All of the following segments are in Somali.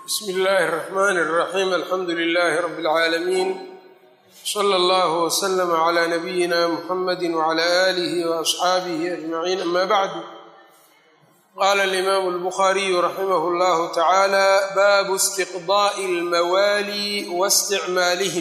bsmi illaahi الرaxmn الraxim alxamdu لlh rb اlcaalamiin slى اllah wslm عlى nabiyina mxamadi wعlى آlih وaصxaabih aجmaciin ama bعdu qala اlimam اlbukhariyu raximah اllah tacalى baabu اstiqضاء اlmawali واsticmaalihim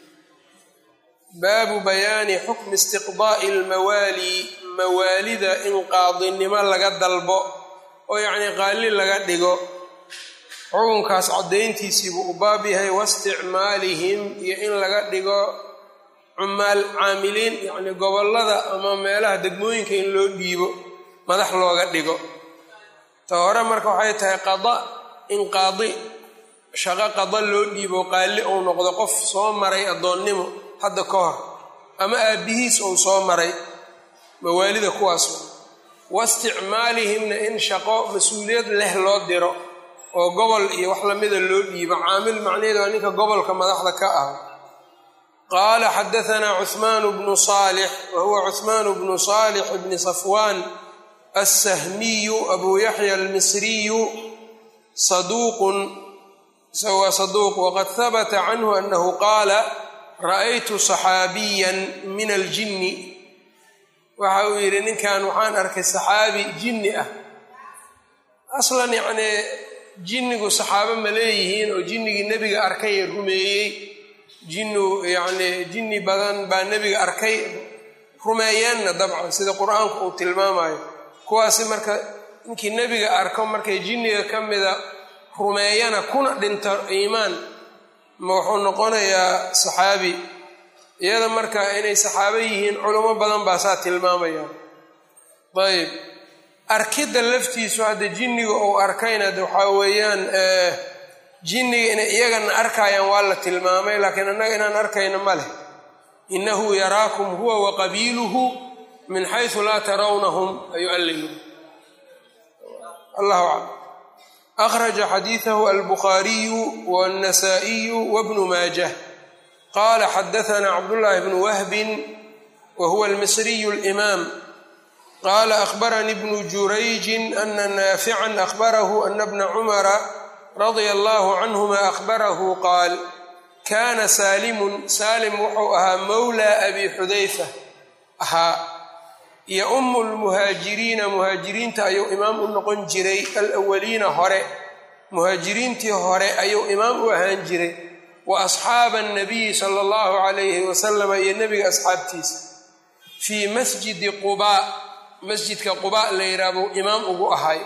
baabu bayaani xukmi istiqdaa'i almawaali mawaalida in qaadinimo laga dalbo oo yacnii qaalli laga dhigo xukunkaas caddayntiisiibuu u baab yahay waisticmaalihim iyo in laga dhigo cumaal caamiliin yacnii gobollada ama meelaha degmooyinka in loo dhiibo madax looga dhigo ta hore marka waxay tahay qada in qaadi shaqo qada loo dhiibo qaalli uu noqdo qof soo maray addoonnimo hadda ka hor ama aabbihiis uu soo maray mawaalida kuwaas waisticmaalihimna in shaqo mas-uuliyad leh loo diro oo gobol iyo wax lamida loo dhiibo caamil macnaheed waa ninka gobolka madaxda ka ah qaala xadahanaa cuhmaanu bnu saalix wa huwa cuhmaanu bnu saalix bni safwaan alsahmiyu abuu yaxya almisriyu saduuqun isaga waa saduuq waqad habata canhu anahu qaala ra'aytu saxaabiyan min aljinni waxa uu yidhi ninkan waxaan arkay saxaabi jinni ah aslan yacnii jinnigu saxaabo ma leeyihiin oo jinnigii nebiga arkay ee rumeeyey jinnu yacnii jinni badan baa nebiga arkay rumeeyeenna dabcan sida qur-aanku uu tilmaamayo kuwaasi marka ninkii nebiga arko markay jinniga ka mida rumeeyana kuna dhinto iimaan ma wuxuu noqonayaa saxaabi iyada marka inay saxaabo yihiin culamo badan baa saa tilmaamayaan ayb arkidda laftiisu hadda jinniga uu arkayna de waxaa weeyaan jinniga inay iyagana arkayaan waa la tilmaamay laakiin annaga inaan arkayna ma leh innahu yaraakum huwa wa qabiiluhu min xaysu laa tarawnahum ayuu alla yiri allahu aclam akhraja xadiidahu albukhaariyu wاnnasaa'iyu wabnu maajah qala xadahanaa cabdullaahi bnu wahbin wa huwa almisriyu alimaam qala akhbaranii bnu jurayjin ana naafican akhbarahu ana bna cumara radia allahu canhuma akhbarahu qaal kana saalimun saalim wuxuu ahaa mowlaa abi xudayfa ahaa iyo umu lmuhaajiriina muhaajiriinta ayuu imaam u noqon jiray alawaliina hore muhaajiriintii hore ayuu imaam u ahaan jiray wa asxaaba annabiyi sala allahu calayhi wasalama iyo nebiga asxaabtiisa fii masjidi qubaa masjidka qubaa la yidhaha buu imaam ugu ahay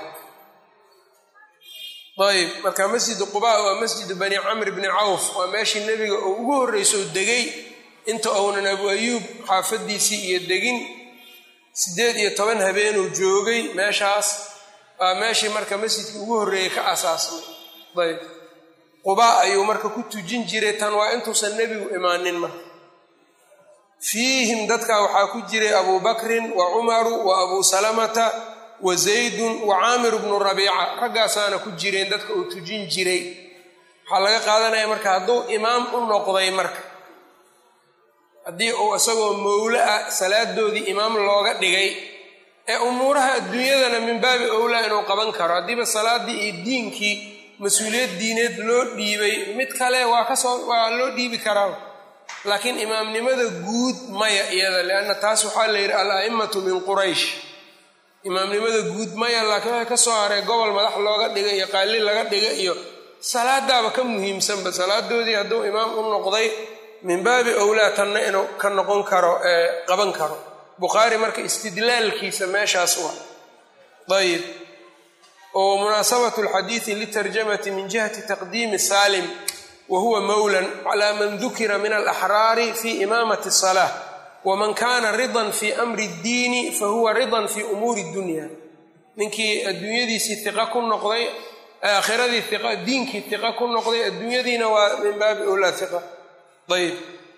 ayb marka masjidu qubaa waa masjidu bani camr bni cawf waa meeshii nebiga uu ugu horreysoo degay inta uunan abu ayuub xaafadiisii iyo degin siddeed iyo toban habeenuu joogay meeshaas waa meeshii marka masjidkii ugu horreeyey ka asaasmay ayb qubaa ayuu marka ku tujin jiray tan waa intuusan nebigu imaanin marka fiihim dadkaa waxaa ku jiray abuu bakrin wa cumaru wa abuu salamata wa zaydun wa caamir bnu rabiica raggaasaana ku jireen dadka uu tujin jiray waxaa laga qaadanaya marka hadduu imaam u noqday marka haddii uu isagoo mowlo ah salaadoodii imaam looga dhigay ee umuuraha adduunyadana min baabi owlaa inuu qaban karo haddiiba salaaddii iyo diinkii mas-uuliyad diineed loo dhiibay mid kale waa kasoo waa loo dhiibi karaa laakiin imaamnimada guud maya iyada lianna taas waxaa la yidhi al a'immatu min quraysh imaamnimada guud maya laakiin waxay ka soo haray gobol madax looga dhiga iyo qaalli laga dhiga iyo salaadaaba ka muhiimsanba salaadoodii hadduu imaam u noqday min baabi owlaa tanna inuu ka noqon karo ee qaban karo bukhaari marka istidlaalkiisa meeshaas wa ayib oo munaasabatu alxadiidi litarjamati min jihati taqdiimi saalim wa huwa mowlan calaa man dukira min alaxraari fi imaamati asalaa waman kana ridan fi amri ddiini fahuwa ridan fi umuuri dunya ninkii adduunyadiisii iqa ku noqday aakhiradii iqa diinkii iqa ku noqday adduunyadiina waa min baabi owlaa iqa ayb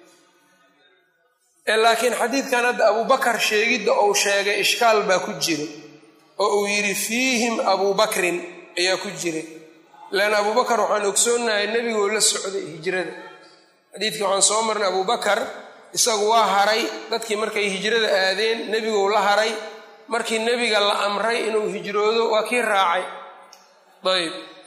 laakiin xadiidkan hadda abubakar sheegidda uu sheegay ishkaal baa ku jira oo uu yidhi fiihim abuu bakrin ayaa ku jiray leanna abubakar waxaan ogsoonnahay nebigoo la socday hijrada xadiidkii waxaan soo marnay abubakar isagu waa haray dadkii markay hijrada aadeen nebigou la haray markii nebiga la amray inuu hijroodo waa kii raacay ayb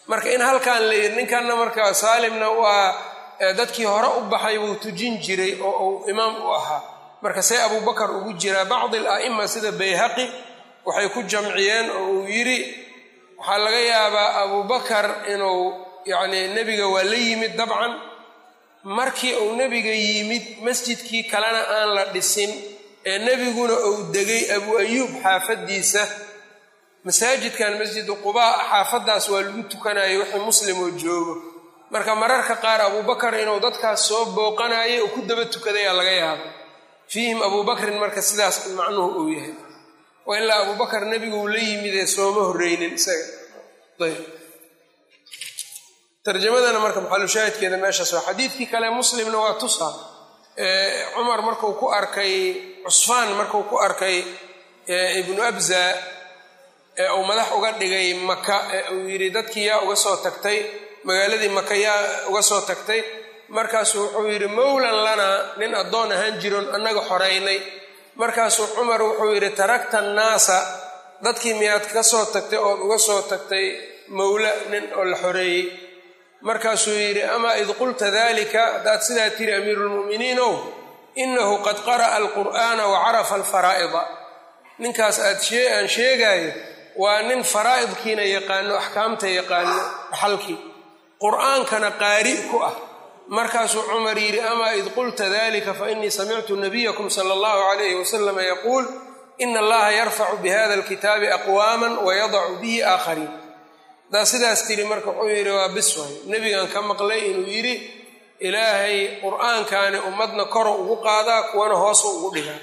marka in halkan la yidhi ninkanna marka saalimna waa dadkii hore u baxay wuu tujin jiray oo uu imaam u ahaa marka see abubakar ugu jiraa bacdi ala'ima sida bayhaqi waxay ku jamciyeen oo uu yidhi waxaa laga yaabaa abubakar inuu yacni nebiga waa la yimid dabcan markii uu nebiga yimid masjidkii kalena aan la dhisin ee nebiguna uu degay abu ayuub xaafaddiisa masaajidkan masjidu qubaa xaafaddaas waa lagu tukanayo wixii muslim oo joogo marka mararka qaar abubakar inuu dadkaas soo booqanayo oo ku daba tukadayaa laga yaaba fiihim abubakrin marka sidaas macnuhu uu yahay waa ilaa abubakar nebigu uu la yimidee sooma horreynin isaga ayb tarjamadana marka maxalushaahidkeeda meeshaas waa xadiidkii kale muslimna waa tusa cumar marku ku arkay cusfaan markuu ku arkay ibnu abza ee uu madax uga dhigay maka ee uu yidhi dadkii yaa uga soo tagtay magaaladii maka yaa uga soo tagtay markaasuu wuxuu yidhi mowlan lanaa nin addoon ahaan jiron annaga xoraynay markaasuu cumar wuxuu yidhi tarakta annaasa dadkii miyaad ka soo tagtay ood uga soo tagtay mowla nin oo la xoreeyey markaasuu yidhi amaa id qulta dalika haddaad sidaa tiri amiiruulmu'miniinow innahu qad qara'a alqur'aana wa carafa alfaraa'ida ninkaas aad aan sheegaayo waa nin faraa'idkiina yaqaano axkaamta yaqaano dhaxalkii qur'aankana qaari ku ah markaasuu cumar yidhi amaa id qulta dalika fainii samictu nabiyakum sala allahu calayhi wasalama yaquul ina allaha yarfacu bihada alkitaabi aqwaaman wayadacu bihi aakhariin haddaa sidaas tiri marka wuxuu yidhi waa bis waay nebigan ka maqlay inuu yidhi ilaahay qur'aankaani ummadna koro ugu qaadaa kuwana hoosu ugu dhigaa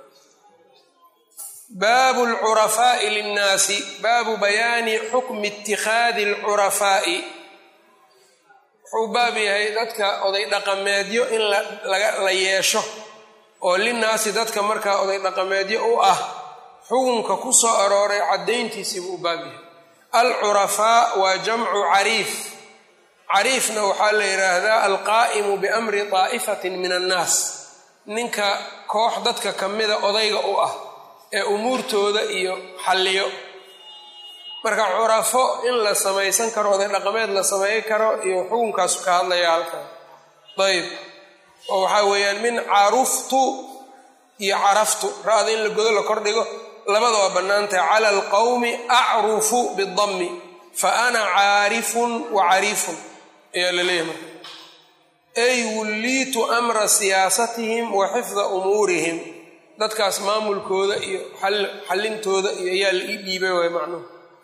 baabu alcurafaa'i linnaasi baabu bayaani xukmi itikhaadi alcurafaa'i wuxuu baab yahay dadka oday dhaqameedyo in la yeesho oo linnaasi dadka markaa oday dhaqameedyo u ah xukunka ku soo arooray caddayntiisii buu u baab yahay alcurafaa waa jamcu cariif cariifna waxaa la yidhaahdaa alqaa'imu biamri daa'ifatin min annaas ninka koox dadka ka mida odayga u ah ee umuurtooda iyo xalliyo marka curafo in la samaysan karo oday dhaqameed la samayn karo iyo xukunkaasu ka hadlaya halkan ayb oo waxaa weeyaan min caruftu iyo caraftu ra-da in la godo la kordhigo labada waa bannaantahay cala alqawmi acrufu bidammi fa ana caarifun wa cariifun ayaa la leeyahay marka ay wulliitu amra siyaasatihim wa xifda umuurihim dadkaas maamulkooda iyo xallintooda iyo ayaa la ii dhiibay waay macnuhu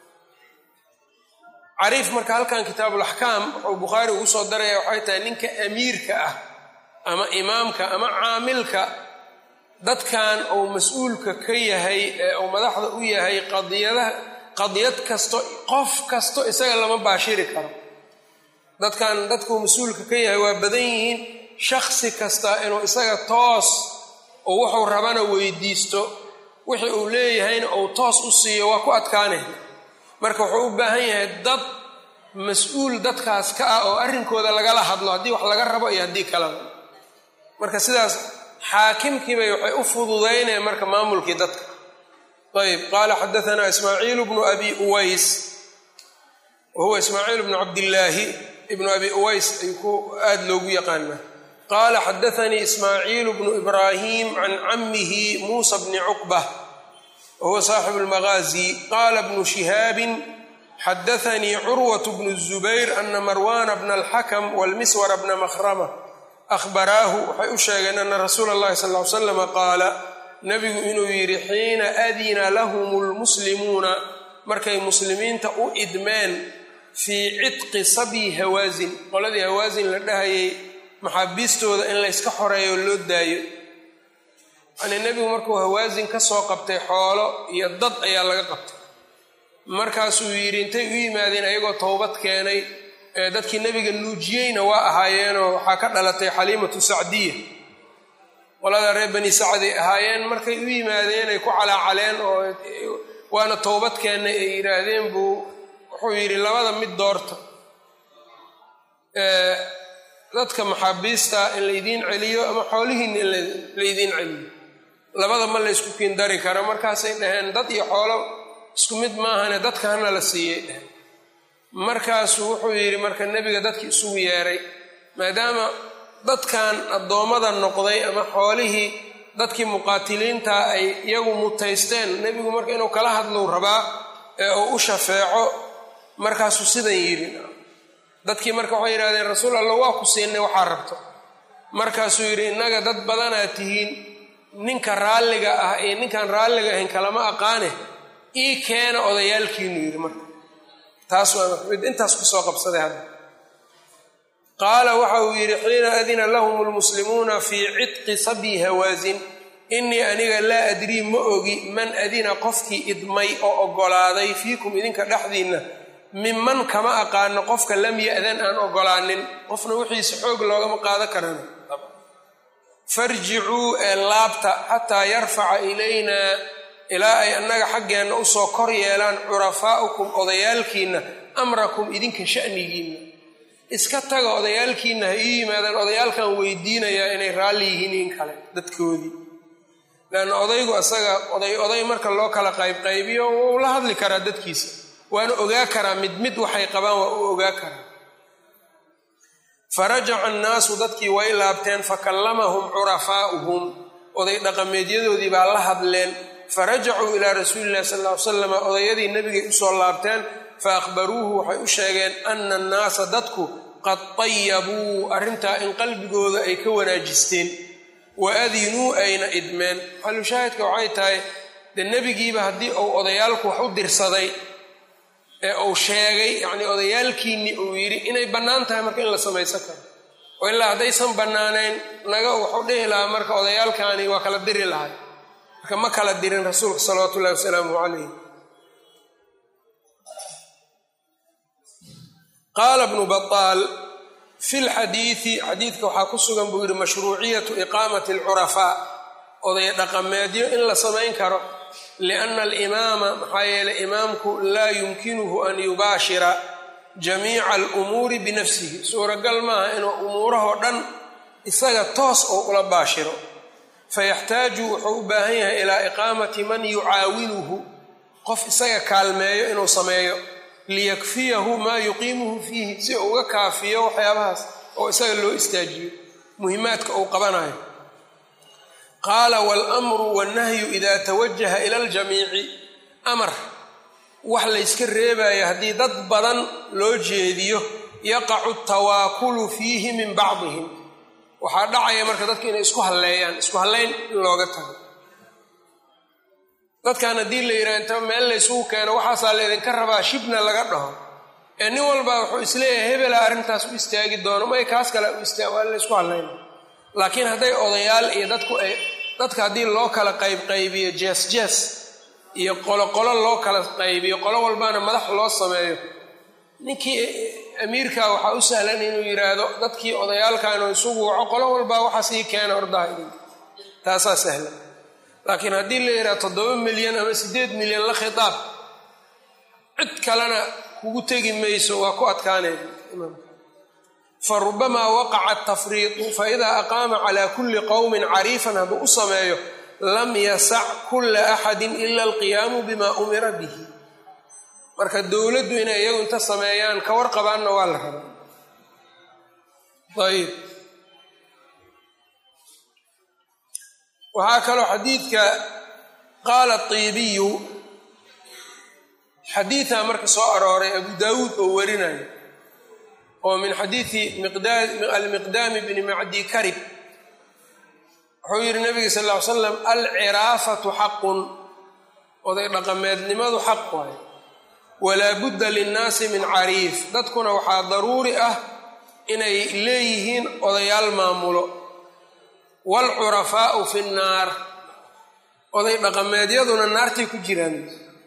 cariif marka halkan kitaabulaxkaam wuxuu bukhaari ugu soo daraya waxay tahay ninka amiirka ah ama imaamka ama caamilka dadkan uu mas-uulka ka yahay ee uu madaxda u yahay qadiyadaha qadiyad kasto qof kasto isaga lama baashiri karo dadkan dadkuu mas-uulka ka yahay waa badan yihiin shaksi kasta inuu isaga toos oo wuxuu rabana weydiisto wixii uu leeyahayna uu toos u siiyo waa ku adkaanay marka wuxuu u baahan yahay dad mas-uul dadkaas ka ah oo arrinkooda lagala hadlo haddii wax laga rabo iyo haddii kaleba marka sidaas xaakimkiibay waxay u fududaynayaan marka maamulkii dadka ayb qaala xadaanaa ismaaciil bnu abi uways wa huwa ismaaciil bnu cabdillaahi ibnu abi uways ay ku aada loogu yaqaanaa qaala xadaanii ismaaciil bnu ibraahim can camihi muusa bni cuqba wahuwa saaxibu lmagaazi qaala bnu shihaabin xadaanii curwat bnu zubayr ana marwana bna alxakam walmiswara bna makhrama ahbaraahu waxay u sheegeen ana rasuula allahi sal ly slama qaala nebigu inuu yidhi xiina adina lahum lmuslimuuna markay muslimiinta u idmeen fii cidqi sabyi hawaasin qoladii hawaasin la dhahayay maxaabiistooda in layska xoreeyo loo daayo yanii nebigu markuu hawaasin ka soo qabtay xoolo iyo dad ayaa laga qabtay markaasuu yidhi intay u yimaadeen ayagoo towbad keenay ee dadkii nebiga nuujiyeyna waa ahaayeenoo waxaa ka dhalatay xaliimatu sacdiya qolada reer bani sacday ahaayeen markay u yimaadeen ay ku calaacaleen oo waana towbad keennay ay yidhaahdeen buu wuxuu yidhi labada mid doorta dadka maxaabiista in laydiin celiyo ama xoolihiinna in laydiin celiyo labada ma laysku kiindari karo markaasay dhaheen dad iyo xoolo isku mid maahane dadka hana la siiyey dhaheen markaasuu wuxuu yidhi marka nebiga dadkii isugu yeeray maadaama dadkan addoommada noqday ama xoolihii dadkii muqaatiliintaa ay iyagu mutaysteen nebigu marka inuu kala hadlou rabaa ee uu u shafeeco markaasuu sidan yidhi dadkii marka waxay yidhahdeen rasuul allah waa ku siinay waxaa rabto markaasuu yidhi innaga dad badanaad tihiin ninka raalliga ah iyo ninkaan raalliga ahayn kalama aqaane ii keena odayaalkiinu yidhi marka taas waa mid intaas kusoo qabsaday hadda qaala waxa uu yidhi xiina adina lahum lmuslimuuna fii cidqi sabyi hawaasin innii aniga laa adrii ma ogi man adina qofkii idmay oo oggolaaday fiikum idinka dhexdiinna minman kama aqaano qofka lam ya'dan aan oggolaanin qofna wixiisa xoog loogama qaado karana farjicuu ee laabta xataa yarfaca ilaynaa ilaa ay annaga xaggeenna usoo kor yeelaan curafaa'ukum odayaalkiinna amrakum idinka sha'nigiinna iska taga odayaalkiinna ha ii yimaadaan odayaalkan weydiinayaa inay raalli yihiin in kale dadkoodii leanna odaygu asaga oday oday marka loo kala qaybqaybiyo wuu la hadli karaa dadkiisa waana ogaa karaa mid mid waxay qabaan waa u ogaa karaa farajaca annaasu dadkii way laabteen fakallamahum curafaa'uhum oday dhaqameedyadoodii baa la hadleen farajacuu ilaa rasuuli illahi sal ll ly salam odayadii nebigay usoo laabteen fa akhbaruuhu waxay u sheegeen ana annaasa dadku qad tayabuu arrintaa in qalbigooda ay ka wanaajisteen wa adinuu ayna idmeen xalushaahidka waxay tahay dee nebigiiba haddii uu odayaalku wax u dirsaday ee uu sheegay yacnii odayaalkiinni uu yidhi inay bannaan tahay marka in la samaysan karo oo ilaa haddaysan bannaanayn naga wuxuu dhihi lahaa marka odayaalkaani waa kala diri lahay marka ma kala dirin rasuulka salawaatu ullahi wasalaamu calayh qaala bnu bataal fi lxadiidi xadiidka waxaa ku sugan buu yidhi mashruuciyatu iqaamati alcurafaa oday dhaqameedyo in la samayn karo lianna alimaama maxaa yeelay imaamku laa yumkinuhu an yubaashira jamiica alumuuri binafsihi suuragal maaha inuu umuurahoo dhan isaga toos oo ula baashiro fayaxtaaju wuxuu u baahan yahay ilaa iqaamati man yucaawinuhu qof isaga kaalmeeyo inuu sameeyo liyakfiyahu maa yuqiimuhu fiihi si uu uga kaafiyo waxyaabahaas oo isaga loo istaajiyo muhimaadka uu qabanayo qaala waalamru wannahyu idaa tawajaha ila aljamiici amar wax layska reebayo haddii dad badan loo jeediyo yaqacu tawaakulu fiihi min bacdihim waxaa dhacaya marka dadka inay isku halleeyaan isku hallayn in looga tago dadkan haddii la yidhaha inta meel laysugu keeno waxaasaa laydinka rabaa shibna laga dhaho ee nin walba wuxuu isleeyahay hebela arrintaas u istaagi doono may kaas kale u istaa waa laysku hallayna laakiin hadday odayaal iyo dadku ay dadka haddii loo kala qaybqaybiyo jees jees iyo qoloqolo loo kala qaybiyo qolo walbana madax loo sameeyo ninkii amiirka waxaa u sahlan inuu yidhaahdo dadkii odayaalkan isugu waco qolo walbaa waxaas ii keena ordaha idinka taasaa sahlan laakiin haddii la yidhaha toddoba milyan ama siddeed milyan la khitaab cid kalena kugu tegi mayso waa ku adkaanaya fa rubamaa waqaca atafriiqu faidaa aqaama calaa kulli qowmin cariifan hadduu u sameeyo lam yasac kulla axadin ila alqiyaamu bima umira bihi marka dowladdu inay iyagu inta sameeyaan ka warqabaanna waa la rabaa ayib waxaa kaloo xadiidka qaala tiibiyu xadiidaa marka soo arooray abu daawuud oo warinayo oo min xadiidi almiqdaami bni macdi karib wuxuu yidhi nabiga sal ll ly slam alciraafatu xaqun oday dhaqameednimadu xaq waayo walaa budda linnaasi min cariif dadkuna waxaa daruuri ah inay leeyihiin odayaal maamulo waalcurafaa'u fi nnaar oday dhaqameedyaduna naartay ku jiraan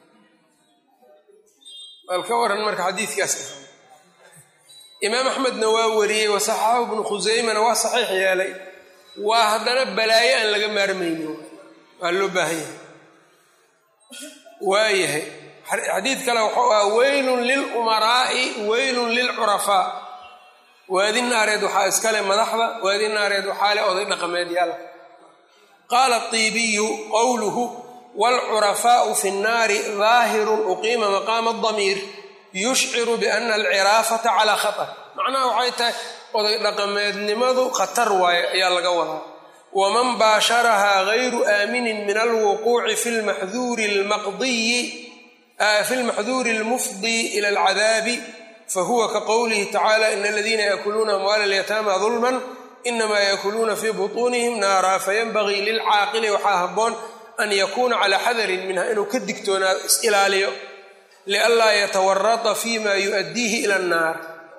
bal ka waran marka xadiidkaas imaam axmedna waa wariyey wasaxaxahu ibnu khuseymana waa saxiix yeelay waa haddana balaayo aan laga maarmayno waa loo baahan yahay waayahay xadiid kale wuxuu ah weylun lilumaraa'i weylun lilcurafaa waadi naareed waxaa iskale madaxda waadi naareed waxaa le oday dhaqameedyaal qaala tiibiyu qowluhu waalcurafaa'u fi nnaari daahirun uqiima maqaama adamiir yushciru biana alciraafata calaa khatar macnaha waxay tahay oday dhaqameednimadu khatar waaye ayaa laga wadaa waman baasharahaa gayru aaminin min alwuquuci fi lmaxduuri almaqdiyi fi lmaxduuri almufdii ila alcadaabi fahuwa ka qowlihi tacala ina aladiina yaakuluuna amwaala alyataama dulman inamaa yaakuluuna fii butuunihim naara fayanbagii lilcaaqili waxaa habboon an yakuuna calaa xadarin minha inuu ka digtoonaado is-ilaaliyo lianlaa yatawarata fi ma yu'addiihi ila annaar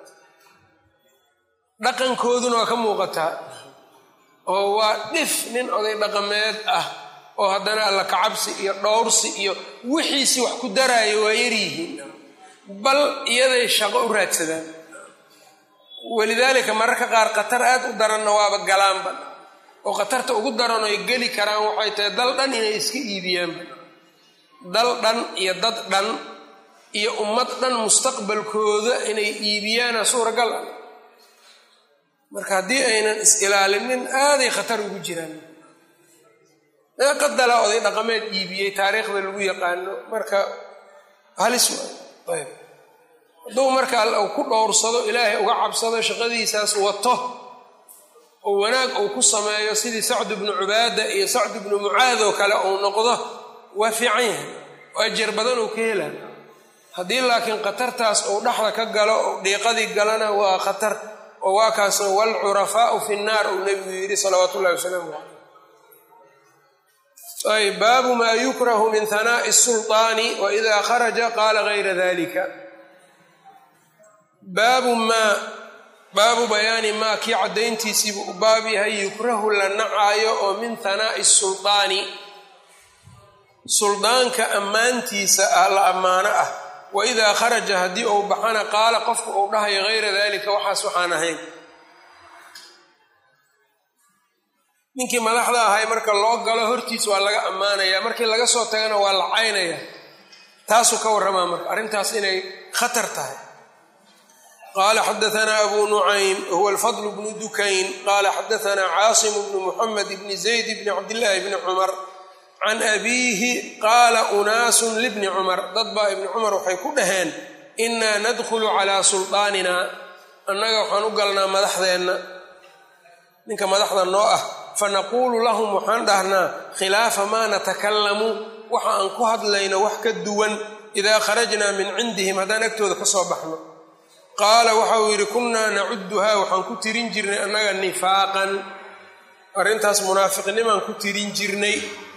dhaqankooduna waa ka muuqataa oo waa dhif nin oday dhaqameed ah oo haddana alla kacabsi iyo dhowrsi iyo wixiisi wax ku daraayo waa yaryihiin bal iyaday shaqo u raadsadaan walidaalika mararka qaar khatar aad u daranna waaba galaanba oo khatarta ugu daran oy geli karaan waxay tahay dal dhan inay iska iibiyaanba dal dhan iyo dad dhan iyo ummad dhan mustaqbalkooda inay iibiyaana suuragal ah marka haddii aynan is-ilaalinin aaday khatar ugu jiraan qadala oday dhaqameed iibiyey taariikhda lagu yaqaano marka halis waay ayb hadduu marka ku dhowrsado ilaahay uga cabsado shaqadiisaas wato oo wanaag uu ku sameeyo sidii sacdu bnu cubaada iyo sacdu bnu mucaad oo kale uu noqdo waa fiican yahay oo ajar badan uu ka hela haddii laakiin khatartaas uu dhexda ka galo oo dhiiqadii galana waa khatar oo waa kaasoo waalcurafaau fi nnaar uu nebigu yidhi salawaatu ullahi wasalaamu caleyh ayb baabu maa yukrahu min hanaa'i sulطaani waida kharaja qaala gayra dalika baabu maa baabu bayaani maa kii caddayntiisiibuu u baab yahay yukrahu la nacaayo oo min hanaa'i sulطaani suldaanka ammaantiisa ah la ammaano ah waidaa kharaja haddii uu baxana qaala qofku uu dhahayo gayra dalika waxaas waxaan ahayn ninkii madaxda ahay marka loo galo hortiis waa laga ammaanaya markii laga soo tagana waa la caynaya taasuu ka warramaa marka arrintaas inay khatar tahay qaala xadaanaa abu nucaym huwa alfadl bnu dukayn qaala xadaanaa caasim bnu muxamed bni zayd bni cabdillaahi bni cumar can abiihi qaala unaasun libni cumar dad baa ibni cumar waxay ku dhaheen innaa nadkhulu calaa suldaanina annaga waxaan u galnaa madaxdeenna ninka madaxda noo ah fanaquulu lahum waxaan dhahnaa khilaafa maa natakallamu waxa aan ku hadlayno wax ka duwan idaa kharajnaa min cindihim haddaan agtooda ka soo baxno qaala waxa uu yidhi kunnaa nacudduhaa waxaan ku tirin jirnay annaga nifaaqan arrintaas munaafiqnimaan ku tirin jirnay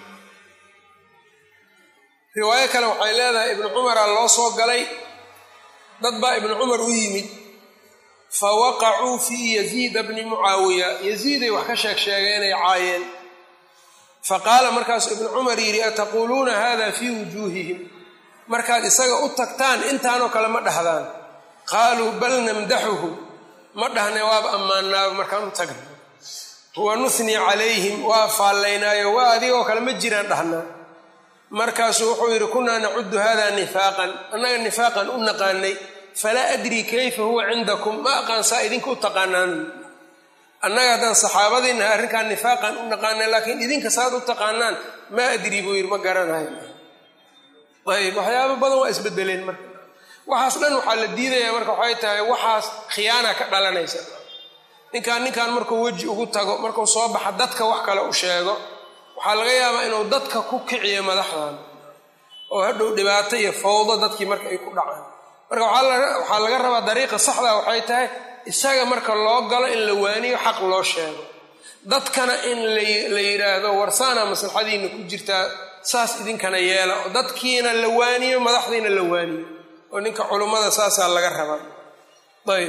riwaayo kale waxay leedahay ibnu cumaraa loo soo galay dad baa ibnu cumar u yimid fa waqacuu fii yaziida bni mucaawiya yaziiday wax ka sheeg sheegeenay caayeen fa qaala markaasuu ibnu cumar yidhi ataquuluuna hada fii wujuuhihim markaad isaga u tagtaan intaanoo kale ma dhahdaan qaaluu bal namdaxuhu ma dhahne waaba ammaanaaba markaan u tagna wa nuhnii calayhim waa faallaynaayo waa adigoo kale ma jiraan dhahnaa markaasuu wuxuu yidhi kunaa nacuddu hada nifaaqan annaga nifaaqan u naqaanay falaa adrii kayfa huwa cindakum ma aqaansaa idinka u taqaanaan annaga haddaan saxaabadiinaha arrinkaan nifaaqan u naqaanay laakiin idinka saad u taqaanaan maa adrii buu yidhi ma garanayo ayb waxyaaba badan waa isbedeleen marka waxaas dhan waxaa la diidaya marka waxay tahay waxaas khiyaana ka dhalanaysa ninkaan ninkan markuu weji ugu tago markuu soo baxa dadka wax kale u sheego waxaa laga yaabaa inuu dadka ku kiciyo madaxdan oo hadhow dhibaato iyo fawdo dadkii marka ay ku dhacaan marka waxaa laga rabaa dariiqa saxda waxay tahay isaga marka loo galo in la waaniyo xaq loo sheego dadkana in la yidhaahdo warsaana maslaxadiina ku jirtaa saas idinkana yeela oo dadkiina la waaniyo madaxdiina la waaniyo oo ninka culummada saasaa laga rabaa ayb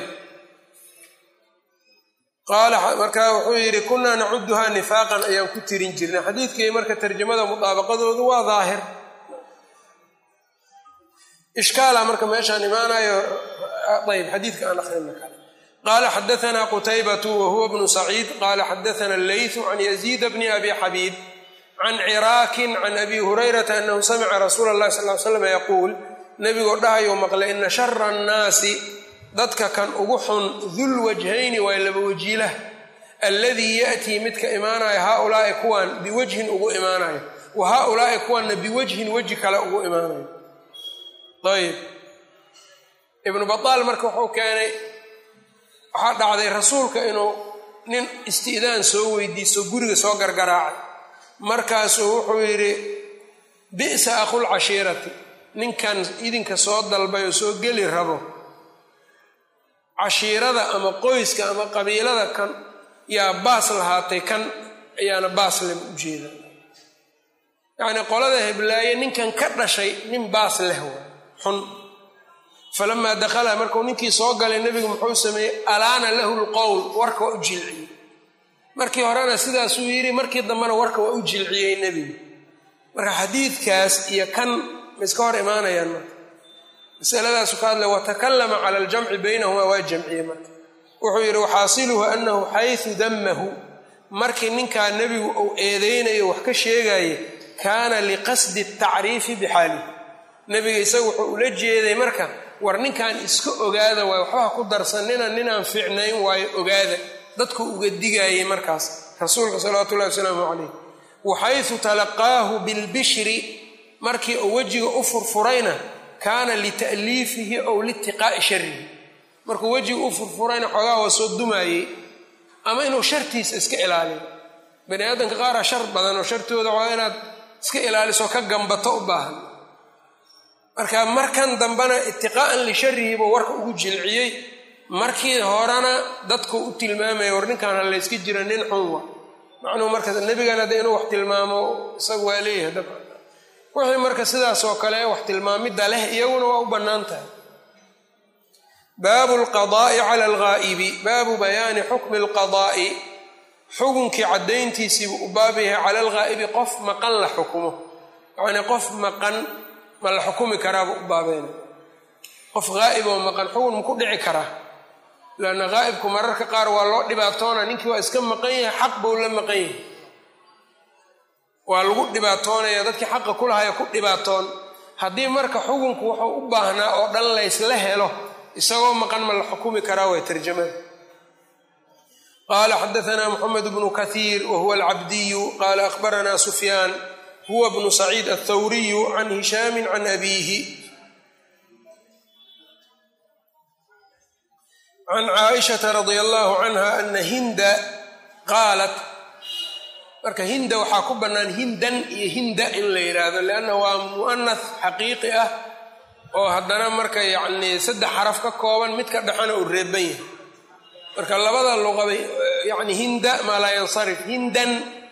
qaala markaa wuxuu yidhi kunaa nacuduhaa nifaaqan ayaan ku tirin jirnay xadiidkii marka tarjamada mudaabaqadoodu waa daahir ishkaala marka meeshaan imaanayo ayb xadiidka aan akrina kale qaala xadaanaa qutaybatu wa huwa bnu saciid qaala xadaana alleytu can yaziida bni abi xabiib can ciraakin can abi hurayrata anahu samica rasuula allahi sal l slam yaquul nebigoo dhahayou maqlay ina shara annaasi dadka kan ugu xun dul wajhayni waa laba wajiilah alladii ya'tii midka imaanaya haaulaai kuwan biwajhin ugu imaanayo wa haaulaai kuwanna biwajhin weji kale ugu imaanayo ayb ibnu bataal marka wuxuu keenay waxaa dhacday rasuulka inuu nin isti'daan soo weydiiso guriga soo gargaraacay markaasuu wuxuu yidhi bi'sa akhul cashiirati ninkan idinka soo dalbay oo soo geli rabo cashiirada ama qoyska ama qabiilada kan yaa baas lahaatay kan ayaana baas leh u jeeda yacnii qolada heblaaye ninkan ka dhashay nin baas leh waa xun falamaa dakhala markuu ninkii soo galay nebigu muxuu sameeyey alaana lahu lqowl warka waa u jilciyey markii horena sidaasuu yidhi markii dambena warka waa u jilciyey nebigu marka xadiidkaas iyo kan ma iska hor imaanayaan marka masaladaasu ka hadlay watakallama cala aljamci baynahumaa waa jamciye marka wuxuu yidhi waxaasiluhu annahu xaysu dammahu markii ninkaa nebigu uu eedeynayo wax ka sheegaye kaana liqasdi tacriifi bixaalihi nebiga isaga wuxuu ula jeeday marka war ninkan iska ogaada waayo waxbaha ku darsanina ninaan fiicnayn waayo ogaada dadku uga digaayay markaas rasuulka salawaatu ullahi wasalaamu calayh waxaysu talaqaahu bilbishri markii uu wejiga u furfurayna kaana lita'liifihi ow liitiqaa'i sharihi markuu wejiga u furfurayna xoogaa waa soo dumaayey ama inuu shartiisa iska ilaaliyo bani aadamka qaaraa shar badan oo shartooda waa inaad iska ilaaliso ka gambato u baahan marka markan dambena itiqaa'an lisharihi buu warka ugu jilciyey markii horena dadku u tilmaamaya war ninkaan halayska jira nin xun wa macnuhu marka nebigana de inuu wax tilmaamo isaga waa leeyahay dabcan wixii marka sidaas oo kale wax tilmaamidda leh iyaguna waa u bannaan tahay baabu alqadaa'i cala alghaa'ibi baabu bayaani xukmi alqadaa'i xukunkii caddayntiisiibuu u baab yahay cala alghaa'ibi qof maqan la xukumo yacnii qof maqan ma la xukumi karaabuu u baabeena qof haa'ib oo maqan xukun ma ku dhici karaa lanna haa'ibku mararka qaar waa loo dhibaatoona ninkii waa iska maqan yahay xaq buu la maqan yahay waa lagu dhibaatoonaya dadkii xaqa ku lahaya ku dhibaatoon haddii marka xukunku wuxuu u baahnaa oo dhan laysla helo isagoo maqan ma la xukumi karaa way tarjamada qaala xadaanaa moxamed bnu kathiir wa huwa alcabdiyu qaala akhbaranaa sufyaan huwa bnu saciid athawriyu can hishaami can abiihi can caaishata radia allahu canha ana hinda qaalat marka hinda waxaa ku bannaan hindan iyo hinda in la yidhaahdo lianna waa mu'anas xaqiiqi ah oo haddana marka yacnii saddex xaraf ka kooban mid ka dhexana uu reeban yahay marka labada luqaba yacni hinda maa laa yansarif hindan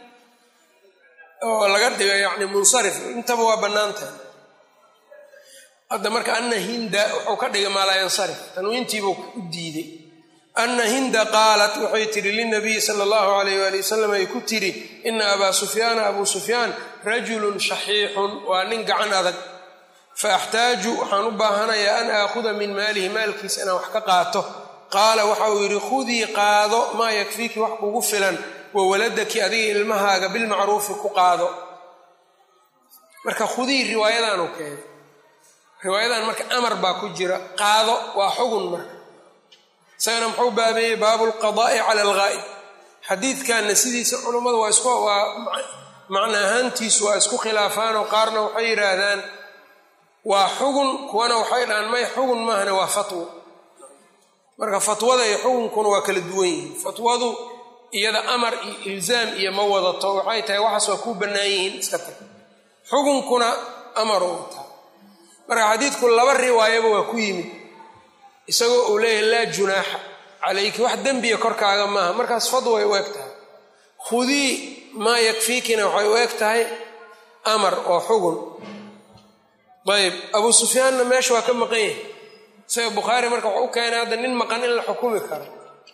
oo laga dhigo yacni munsarif intaba waa bannaan tahay hadda marka ana hinda wuxuu ka dhigay maa laa yansarif tanwiintiibuu u diiday ana hinda qaalat waxay tidhi linabiyi sala allahu alayh waali wasalam ay ku tidhi ina abaa sufyaana abuu sufyaan rajulun shaxiixun waa nin gacan adag fa axtaaju waxaan u baahanayaa an aakhuda min maalihi maalkiisa inaan wax ka qaato qaala waxa uu yidhi khudii qaado maa yakfiiki wax kugu filan wa waladaki adiga ilmahaaga bilmacruufi ku qaado marka khudii riwaayadaanu keenay riwaayadan marka amar baa ku jira qaado waa xugun marka isagana muxuu baabeeyey baabu lqadaa'i cala alghaa'ib xadiidkanna sidiisa culummadu waa isku waa macna ahaantiisu waa isku khilaafaanoo qaarna waxay yidhaahdaan waa xugun kuwana waxay dhahaan may xugun maahane waa fatwo marka fatwada iyo xukunkuna waa kala duwan yihiin fatwadu iyada amar iyo ilzaam iyo ma wadato waxay tahay waxaas waa kuu bannaan yihiin iska tag xukunkuna amar u wataa marka xadiidku laba riwaayaba waa ku yimid isagoo uu leeyahay laa junaaxa calayki wax dembiya korkaaga maaha markaas fadway u eg tahay khudii maa yakfiikina waxay u eg tahay amar oo xugun ayb abuu sufyaanna meesha waa ka maqan yahay isaga bukhaari marka waxau u keenay hadda nin maqan in la xukumi karo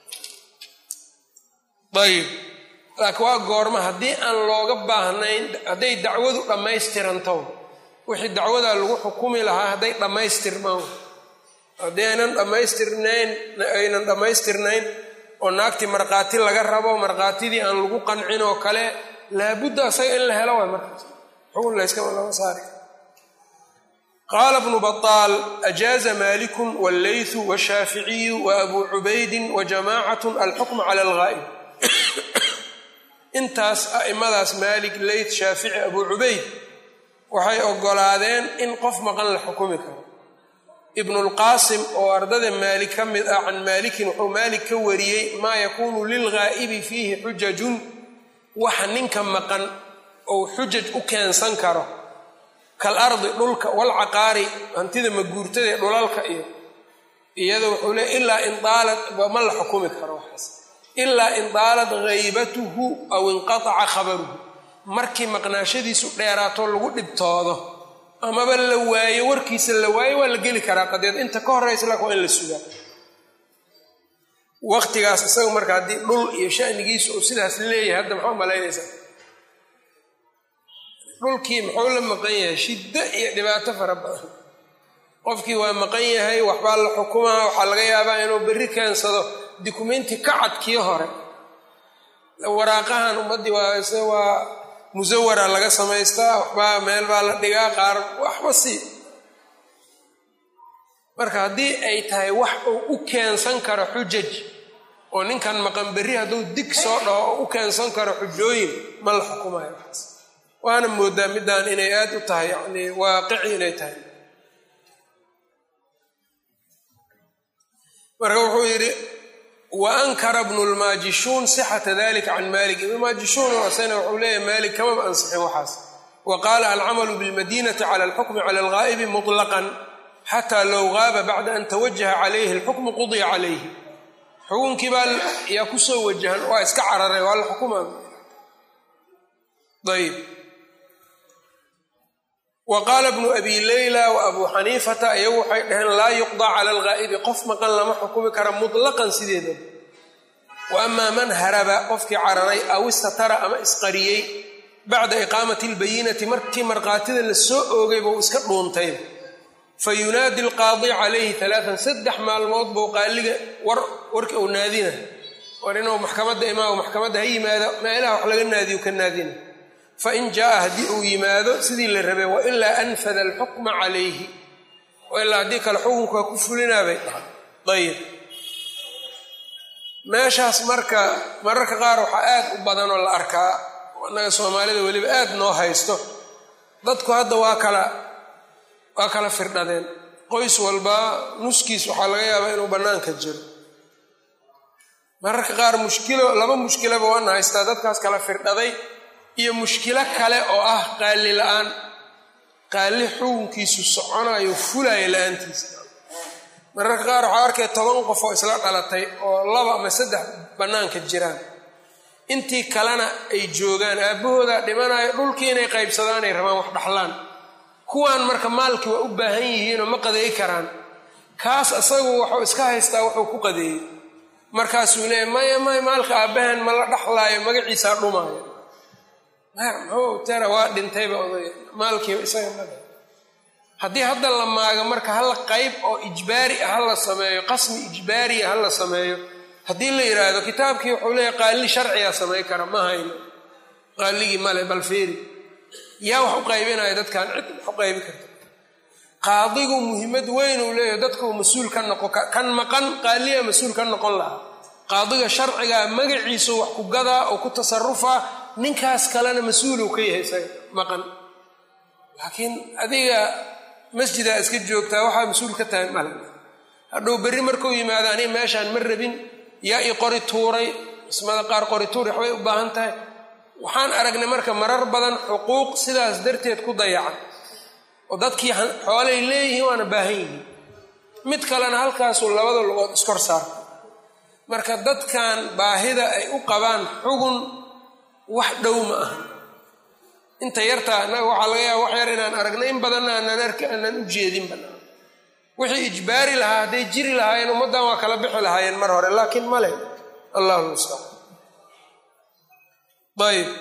ayib laakiin waa goorma haddii aan looga baahnayn hadday dacwadu dhammaystiranto wixii dacwadaa lagu xukumi lahaa hadday dhammaystirmaan haddii aynan dhammaystirnayn aynan dhammaystirnayn oo naagtii markhaati laga rabo markhaatidii aan lagu qancin oo kale laabudda asaga in la helo waay markaas xukun layskama lama saari qaala bnu baطaal ajaaza malikun wاllaythu washaaficiyu waabuu cubaydin wajamacatu alxukma cala alghaa'ib intaas a'imadaas maalik leyt shaafici abuu cubayd waxay ogolaadeen in qof maqan la xukumi karo ibnulqaasim oo ardada maalik ka mid ah can maalikin wuxuu maalik ka wariyey maa yakuunu lilghaa'ibi fiihi xujajun waxa ninka maqan ou xujaj u keensan karo kal ardi dhulka walcaqaari hantida maguurtada ee dhulalka iyo iyada wuxuu le ilaa indaalad ma la xukumi karo waxaas ilaa indaalad haybatuhu aw inqataca khabaruhu markii maqnaashadiisu dheeraato lagu dhibtoodo amaba la waayo warkiisa la waayo waa la geli karaa qadeed inta ka horeysa laakin waa in la sugaa waqtigaas isaga marka haddii dhul iyo shanigiisu uu sidaas leeyahay hadda maxaa malaynaysaa dhulkii muxuu la maqan yahay shiddo iyo dhibaato fara badan qofkii waa maqan yahay waxbaa la xukumaa waxaa laga yaabaa inuu berri keensado dukumenti ka cadkii hore waraaqahan ummaddii waa se waa musawara laga samaystaa waxbaa meel baa la dhigaa qaar waxba sii marka haddii ay tahay wax uu u keensan karo xujaj oo ninkan maqan berri hadduu dig soo dhaho oo u keensan karo xujooyin ma la xukumayo waxaas waana moodaa middaan inay aad u tahay yacni waaqici inay tahay marka wuxuu yidhi wa ankara bnu lmaajishuun sixata dalika can malik ibnmaajishuun oo asana wuxuu leeyahy malik kamaba ansixin waxaas wa qaala alcamalu bilmadinati cala alxukmi cala alghaa'ibi muطlaqan xataa low gaaba bacda an tawajaha calayhi alxukmu qudiya calayhi xukunkii baa yaa kusoo wajahan waa iska cararay waa la xukuma ayb wa qaala bnu abi leyla wa abuu xaniifata iyagu waxay dhaheen laa yuqdaa cala alghaa'ibi qof maqan lama xukumi kara mutlaqan sideeda wa amaa man haraba qofkii cararay aw istatara ama isqariyey bacda iqaamati albayinati markii markhaatida la soo oogay buu iska dhuuntay fa yunaadi alqaadi calayhi alaaan saddex maalmood buu qaaliga war warka uu naadina war inuu maxkamadda imaamo maxkamadda ha yimaado meelaha wax laga naadiyo ka naadina fain jaaa haddii uu yimaado sidii la rabay wailaa anfada alxukma calayhi ilaa haddii kale xukunka ku fulinaa bay dhahay ayib meeshaas marka mararka qaar waxaa aad u badan oo la arkaa annaga soomaalida weliba aad noo haysto dadku hadda waa kala waa kala firdhadeen qoys walba nuskiis waxaa laga yaabaa inuu bannaanka jiro mararka qaar mushkilo laba mushkilaba waana haystaa dadkaas kala firdhaday iyo mushkilo kale oo ah qaali la-aan qaali xukunkiisu soconayo fulaayo la-aantiisa mararka qaar waxaa arkay toban qof oo isla dhalatay oo laba ama saddex bannaanka jiraan intii kalena ay joogaan aabbahoodaa dhimanayo dhulkii inay qaybsadaanay rabaan wax dhaxlaan kuwaan marka maalkii waa u baahan yihiinoo ma qadeey karaan kaas asagu waxuu iska haystaa wuxuu ku qadeeyey markaasuu leeya maya maya maalka aabbahan ma la dhaxlaayo magaciisaa dhumaayo muxuu tera waa dhintayba odaya maalkiiba isaga male haddii hadda la maago marka hala qayb oo ijbaari ah hala sameeyo qasmi ijbaariya hala sameeyo haddii la yidhaahdo kitaabkii wuxuu leeyahy qaali sharcigaa samay kara ma hayno qaaligii male bal feeri yaa wax u qaybinaya dadkan cid wax u qaybi karta qaadigu muhiimad weyn uu leeyahy dadkuu mas-uul ka noqon kan maqan qaaliya mas-uul ka noqon lahaa qaadiga sharcigaa magaciisu wax ku gadaa oo ku tasarufaa ninkaas kalena mas-uuluu ka yahay isaga maqan laakiin adiga masjidaa iska joogtaa waxaa mas-uul ka tahay male hadhow berri markuu yimaado aniga meeshaan ma rabin yaa i qori tuuray ismada qaar qori tuur waxbay u baahan tahay waxaan aragnay marka marar badan xuquuq sidaas darteed ku dayacan oo dadkii xoolay leeyihiin waana baahan yihiin mid kalena halkaasuu labada lugood iskor saarta marka dadkan baahida ay u qabaan xugun wax dhow ma aha inta yartaa annaga waxaa laga yaaba wax yar inaan aragnay in badanna aanan arki aanan u jeedin banaa wixii ijbaari lahaa hadday jiri lahaayeen ummaddan waa kala bixi lahaayeen mar hore laakiin male allahu mustacaan ayb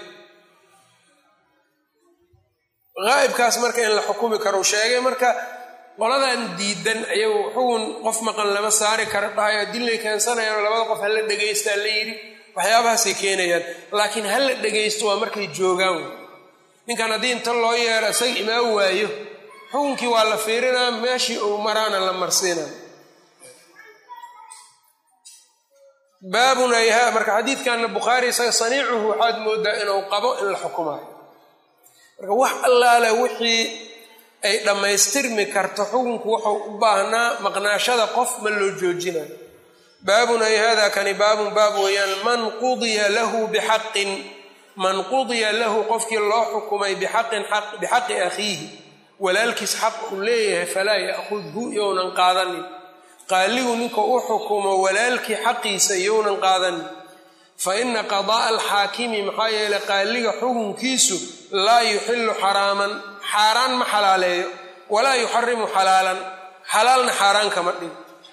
haa'ibkaas marka in la xukumi karo sheegay marka qoladan diidan ayagu xugun qof maqan lama saari kara dhahayo dillay keensanayaanoo labada qof hala dhegaystaa la yidhi waxyaabahaasay keenayaan laakiin ha la dhegaysto waa markay joogaan ninkan haddii inta loo yeero isaga imaan waayo xukunkii waa la fiirinaa meeshii uu maraana la marsiinaa baabun ayha marka xadiidkanna bukhaari isaga saniicuhu waxaad moodaa inuu qabo in la xukumaayo marka wax allaale wixii ay dhammaystirmi karto xukunku wuxuu u baahnaa maqnaashada qof ma loo joojinayo baabun ay hada kani baabun baab weeyaan man qudiya lahu bixaqin man qudiya lahu qofkii loo xukumay bixaqin bixaqi akhiihi walaalkiis xaq uu leeyahay falaa ya'khudhu younan qaadanin qaaligu ninka u xukumo walaalkii xaqiisa younan qaadanin fa ina qadaa'a alxaakimi maxaa yeelay qaaliga xukunkiisu laa yuxilu xaraaman xaaraan ma xalaaleeyo walaa yuxarimu xalaalan xalaalna xaaraan kama dhig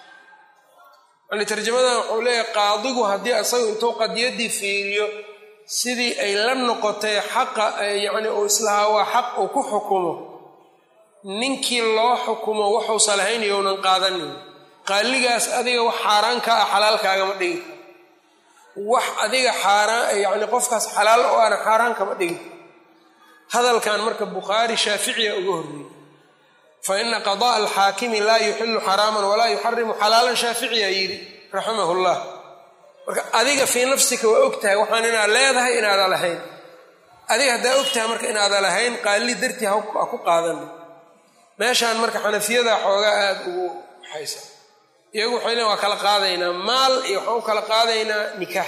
yani tarjamadan wuxuu leeyahay qaadigu haddii isagu intuu qadiyaddii fiiriyo sidii ay la noqotay xaqa yacni uu islahaa waa xaq uu ku xukumo ninkii loo xukumo waxuusa lahayn younan qaadanin qaaligaas adiga wax xaaraan ka ah xalaalkaagama dhigi karo wax adiga xaaraan yacni qofkaas xalaal oo aana xaaraan kama dhigi hadalkan marka bukhaari shaaficiya uga horreeyey fa ina qada'a alxaakimi laa yuxilu xaraaman walaa yuxarimu xalaalan shaaficiya yidhi raximahu llah marka adiga fii nafsika waa og tahay waxaan inaad leedahay inaada lahayn adiga haddaa og tahay marka inaada lahayn qaali dartii ha ku qaadana meeshaan marka xanafiyada xoogaa aada ugu waxaysa iyagu waxay leen waa kala qaadaynaa maal iyo waxaan u kala qaadaynaa nikaax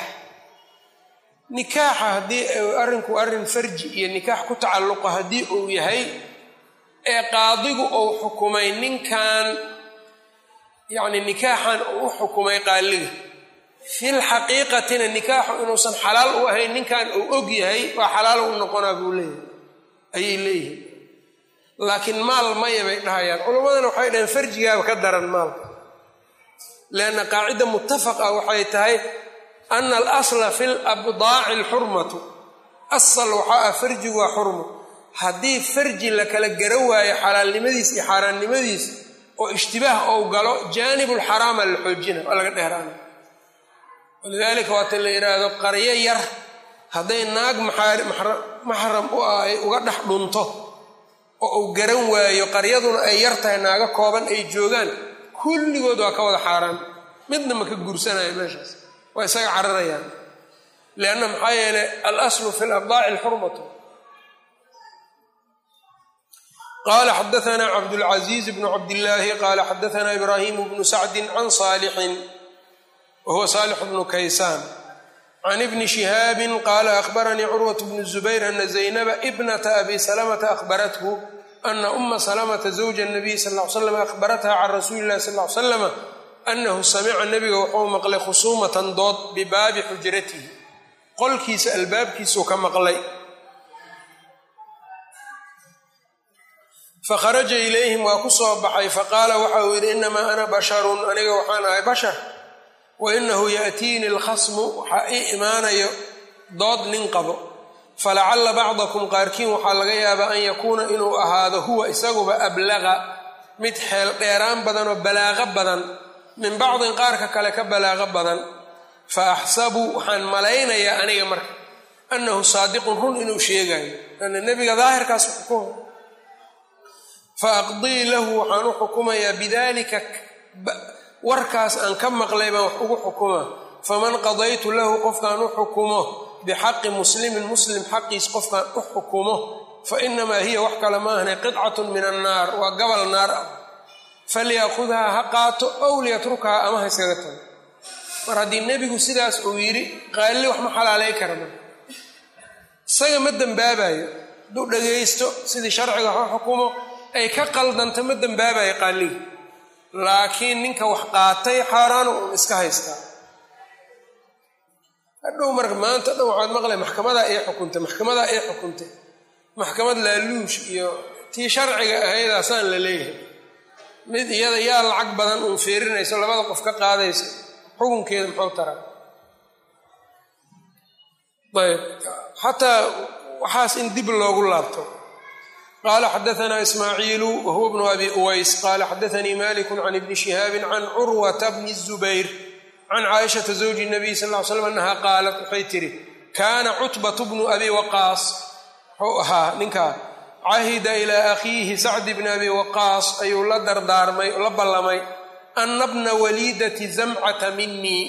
nikaaxa haddii arrinku arrin farji iyo nikaax ku tacalluqo haddii uu yahay ee qaadigu uu xukumay ninkan yacni nikaaxan uu u xukumay qaaliga fil xaqiiqatina nikaaxu inuusan xalaal u ahayn ninkan uu og yahay waa xalaal u noqonaa buu leeyahay ayay leeyihin laakiin maal maya bay dhahayaan culammadana waxay dhaheen farjigaaba ka daran maalka lianna qaacida muttafaqa waxay tahay ana alasla fi labdaaci alxurmatu asal waxaa ah farjigu waa xurmo haddii farji la kala gara waayo xalaalnimadiis iyo xaaraannimadiis oo ishtibaah ou galo jaanibulxaraama la xoojina waa laga dheeraana walidaalika waata la yidhaahdo qaryo yar hadday naag maxram u ah ay uga dhex dhunto oo uu garan waayo qaryaduna ay yar tahay naaga kooban ay joogaan kulligood waa ka wada xaaraan midna ma ka guursanayo meeshaas waa isaga cararayaan lianna maxaa yeelay alaslu fi labdaaci alxurmatu qala xadaana cabdulcaziiz bnu cabdillaahi qala xadaana ibraahimu bnu sacdi can saalixin wa huwa saalix bnu kaysaan can ibni shihaabin qaala akhbaranii curwat bnu zubayr ana zaynaba ibnata abi salamata akhbarathu ana uma salamata zawja nabiy sal l slam akhbaratha can rasuuli illahi sal l slama anahu samica nabiga wuxuu maqlay khusuumatan dood bibaabi xujratihi qolkiisa albaabkiisuu ka maqlay fakharaja ilayhim waa ku soo baxay faqaala waxa uu yidhi inamaa ana basharun aniga waxaan ahay bashar wa inahu yaatiini alkhasmu waxaa ii imaanayo dood nin qabo falacalla bacdakum qaarkiin waxaa laga yaabaa an yakuuna inuu ahaado huwa isaguba ablaqa mid xeel dheeraan badan oo balaaqo badan min bacdin qaarka kale ka balaaqo badan fa axsabu waxaan malaynayaa aniga marka annahu saadiqun run inuu sheegayo ana nebiga daahirkaas xukuma fa aqdii lahu waxaan u xukumayaa bidalika warkaas aan ka maqlay baan wax ugu xukumaa faman qadaytu lahu qofkaan u xukumo bixaqi muslimin muslim xaqiis qofkaan u xukumo fa inamaa hiya wax kale ma ahna qidcatun min annaar waa gabal naar ah falyaakhudhaa ha qaato ow liyatrukhaa ama ha iskaga tago mar haddii nebigu sidaas uu yidhi qaalli wax ma xalaalay kara marka isaga ma dembaabayo hadduu dhagaysto sidii sharciga ha xukumo ay ka qaldanto ma dembaabayo qaalligi laakiin ninka wax qaatay xaaraano uun iska haystaa hadhow marka maanta dhan waxaad maqlay maxkamadaa ii xukuntay maxkamadaa ii xukuntay maxkamad laaluush iyo tii sharciga ahaydaasaan la leeyahay mid iyada yaa lacag badan uun fiirinayso labada qof ka qaadaysa xukunkeeda muxuu taraa ayb xataa waxaas in dib loogu laabto qala xadaana ismaaciilu wahuwa bnu abi uways qala xadaanii maliku can ibni shihaabi can curwata bni zubayr can caaishata zawji nabiy sal ly slam annaha qaalat waxay tihi kaana cutbatu bnu abi waqaas wuxuu ahaa ninkaa cahida ilaa akhiihi sacdi bni abi waqaas ayuu la dardaarmay la ballamay ana bna waliidati zamcata minii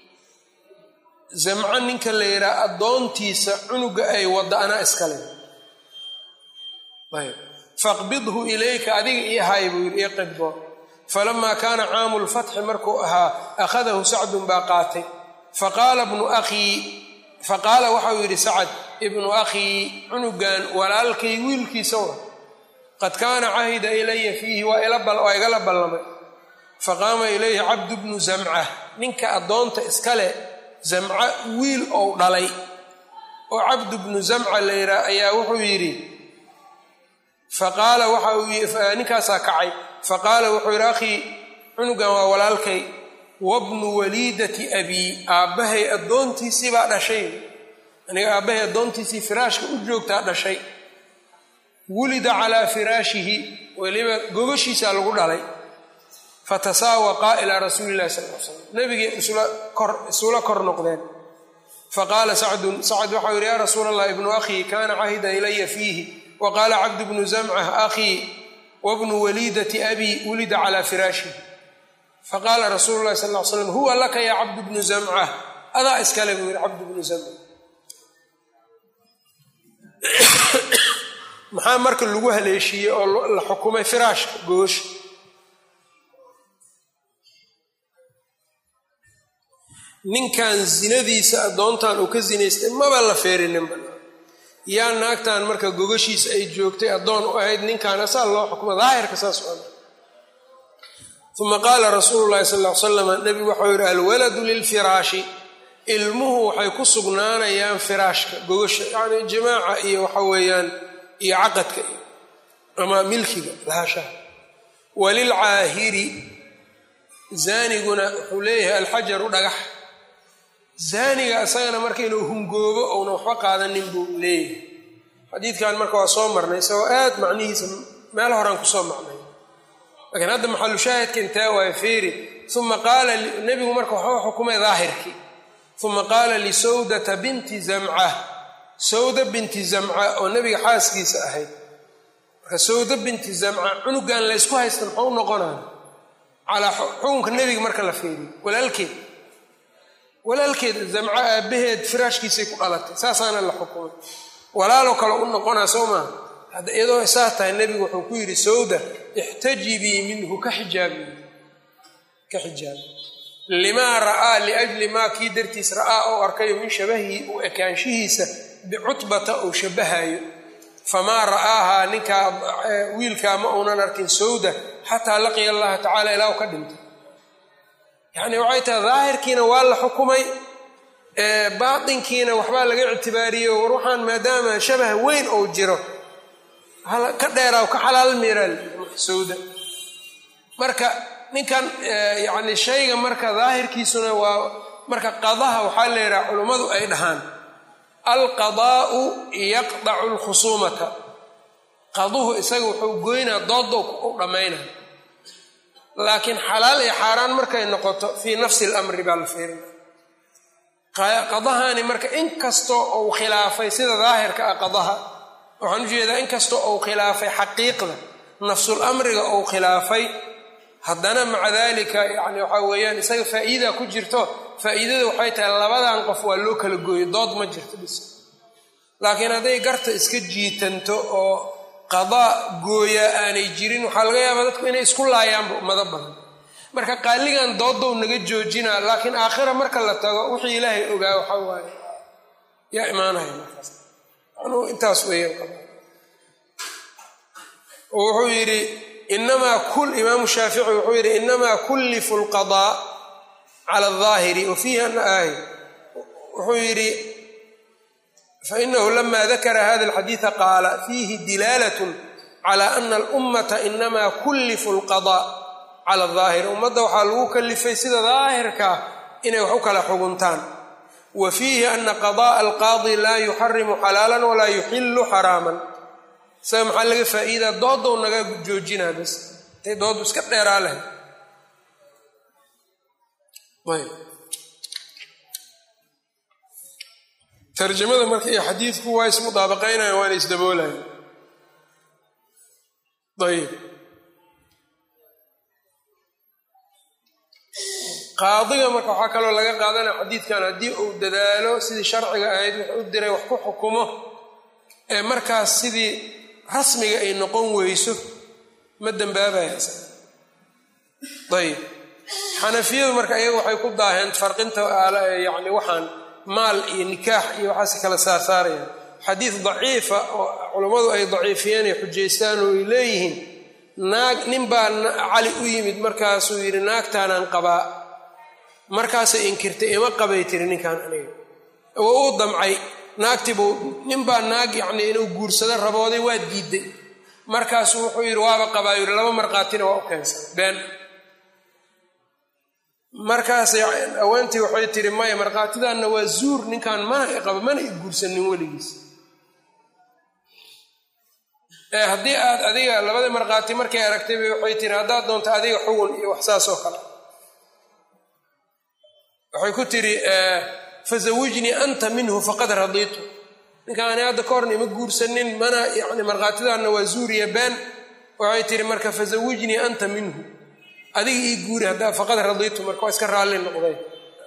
zamco ninka la yidhaha addoontiisa cunuga ay wadda anaa iskale ayb faqbidhu ilayka adiga ii hay buu yidhi ii qibdo falamaa kaana caamu lfatxi markuu ahaa akhadahu sacdun baa qaatay faqaala bnu akhii faqaala waxau yidhi sacad ibnu akhii cunugan walaalkay wiilkiisa wa qad kaana cahida ilaya fiihi waa igala ballamay faqaama ilayhi cabdu bnu zamca ninka addoonta iskale zamca wiil ou dhalay oo cabdu bnu zamca la yidhaah ayaa wuxuu yidhi faqaala waxa uu ninkaasaa kacay faqaala wuxuu yidhi akhii cunugan waa walaalkay wabnu waliidati abii aabbahay addoontiisii baa dhashay aniga aabbahay addoontiisii firaashka u joogtaa dhashay wulida calaa firaashihi weliba gogashiisaa lagu dhalay fatasaawaqaa ilaa rasuuli illahi sal l slam nabigay isula kor noqdeen faqaala sacdun sacd waxau yidhi yaa rasuula allah ibnu akhii kaana cahida ilaya fiihi wa qaala cabdu bnu zamcah akhii wabnu waliidati abii wulida calaa firaashihi faqaala rasuulu llahi sal l slam huwa laka yaa cabdu bnu zamcah adaa iskale buu yidhi cabdu bnu zamca maxaa marka lagu haleeshiiyey oo la xukumay firaashka goosha ninkan zinadiisa addoontan uu ka zinaystay maba la feerininba yaa naagtan marka gogashiisa ay joogtay addoon u ahayd ninkan asaa loo xukmo daahirka saas u ada uma qaala rasuulu llahi sal ll salam nebigu waxau yidhi alwaladu lilfiraashi ilmuhu waxay ku sugnaanayaan firaashka gogasha yacni jimaaca iyo waxa weeyaan iyo caqadka iyo ama milkiga lahashaha walilcaahiri zaaniguna wuxuu leeyahay alxajaru dhagax zaaniga isagana marka inuu hungoobo ouna waxba qaadanin buu leeyahay xadiidkan marka waa soo marnay isagoo aad macnihiisa meel horaan kusoo macnay laakiin hadda maxalu shaahidka intee waayo feeri uma qaala nebigu marka waxuu xukumay daahirkii uma qaala lisawdata binti zamca sawda binti zamca oo nebiga xaaskiisa ahayd marka sawda binti zamca cunugan laysku haysta muxuu noqonaya calaa xukunka nebiga marka la feeriyo walaalkeed walaalkeed zamco aabbaheed firaashkiisay ku dhalatay saasaana la xukumay walaaloo kale u noqonaa soo maaha hadda iyadoo saa tahay nebigu wuxuu ku yidhi sawda ixtajibii minhu ka xijaabi ka xijaabi limaa ra'aa liajli maa kii dartiis ra'aa oo arkayo min shabahihi u ekaanshihiisa bicutbata uu shabahayo famaa ra'aahaa ninkaa wiilkaa ma uunan arkin sawda xataa laqiya allaha tacala ilaa u ka dhintay yacni waxay tahay daahirkiina waa la xukumay baatinkiina waxbaa laga ictibaariyey war waxaan maadaama shabah weyn ou jiro ka dheeraa ka xalaal miiraal sawda marka ninkan yacni shayga marka daahirkiisuna waa marka qadaha waxaa la yidhaha culummadu ay dhahaan alqadaa'u yaqdacu lkhusuumata qaduhu isaga wuxuu goynaa doodo u dhammaynaa laakiin xalaal iyo xaaraan markay noqoto fii nafsi lamri baa la fiirina qadahani marka inkastoo uu khilaafay sida daahirka ah qadaha waxaan u jeedaa inkastoo uu khilaafay xaqiiqda nafsul amriga uu khilaafay haddana maca dalika yani waxaa weeyaan isaga faa'iida ku jirto faa'iidada waxay tahay labadan qof waa loo kala gooyo dood ma jirto bis laakiin hadday garta iska jiitanto oo qadaa gooyaa aanay jirin waxaa laga yaabaa dadku inay isku laayaanba ummado badan marka qaaligan doodow naga joojinaa laakiin aakhira marka la tago wixii ilaahay ogaa waxaa waaye yaa imaanaya markaas anuu intaas weeyaan wuxuu yidhi inamaa kul imaamu shaafici wuxuu yidhi inamaa kullifu lqadaa cala aldaahiri wa fiihi ana aay wuxuu yidhi fainahu lama dakara hada alxadiida qaala fiihi dilaalat cala ana alummata inamaa kullifu lqadaa cala daahir ummadda waxaa lagu kalifay sida daahirkaa inay wax u kala xuguntaan wa fiihi ana qada'a alqaadi laa yuxarimu xalaalan walaa yuxilu xaraaman isaga maxaa laga faa'iidaa doodow naga joojinaa bas intay doodu iska dheeraa lahay tarjamada marka iyo xadiidku waa ismudaabaqaynayan waana isdaboolayan ayb qaadiga marka waxaa kaloo laga qaadanaya xadiidkan haddii uu dadaalo sidii sharciga ahayd wax u diray wax ku xukumo ee markaas sidii rasmiga ay noqon weyso ma dembaabayayb xanafiyadu marka iyaga waxay ku daaheen farqinta yani waxaan maal iyo nikaax iyo waxaas kala saarsaarayaan xadiid daciifa oo culammadu ay daciifiyeen ay xujaystaan oo ay leeyihiin naag nin baa cali u yimid markaasuu yidhi naagtaanaan qabaa markaasay inkirtay ima qabay tiri ninkaan aniga waa uu damcay naagtiibuu ninbaa naag yacnii inuu guursado rabooday waa diiday markaasuu wuxuu yidhi waaba qabaa yidhi laba markhaatina waa u keensan been markaas haweentii waxay tihi maya markhaatidaanna waa zuur ninkan mana iqaba mana i guursanin weligiis ee haddii aad adiga labadii markhaati markay aragtayba waxay tihi haddaad doonto adiga xugun iyo wax saas oo kale waxay ku tidhi fazawijnii anta minhu faqad radiitu ninkaani hadda ka horna ima guursanin mana yani markhaatidaanna waa zuuriya been waxay tihi marka fazawijnii anta minhu adiga ii guuri haddaa faqad radiitu marka waa iska raalli noqday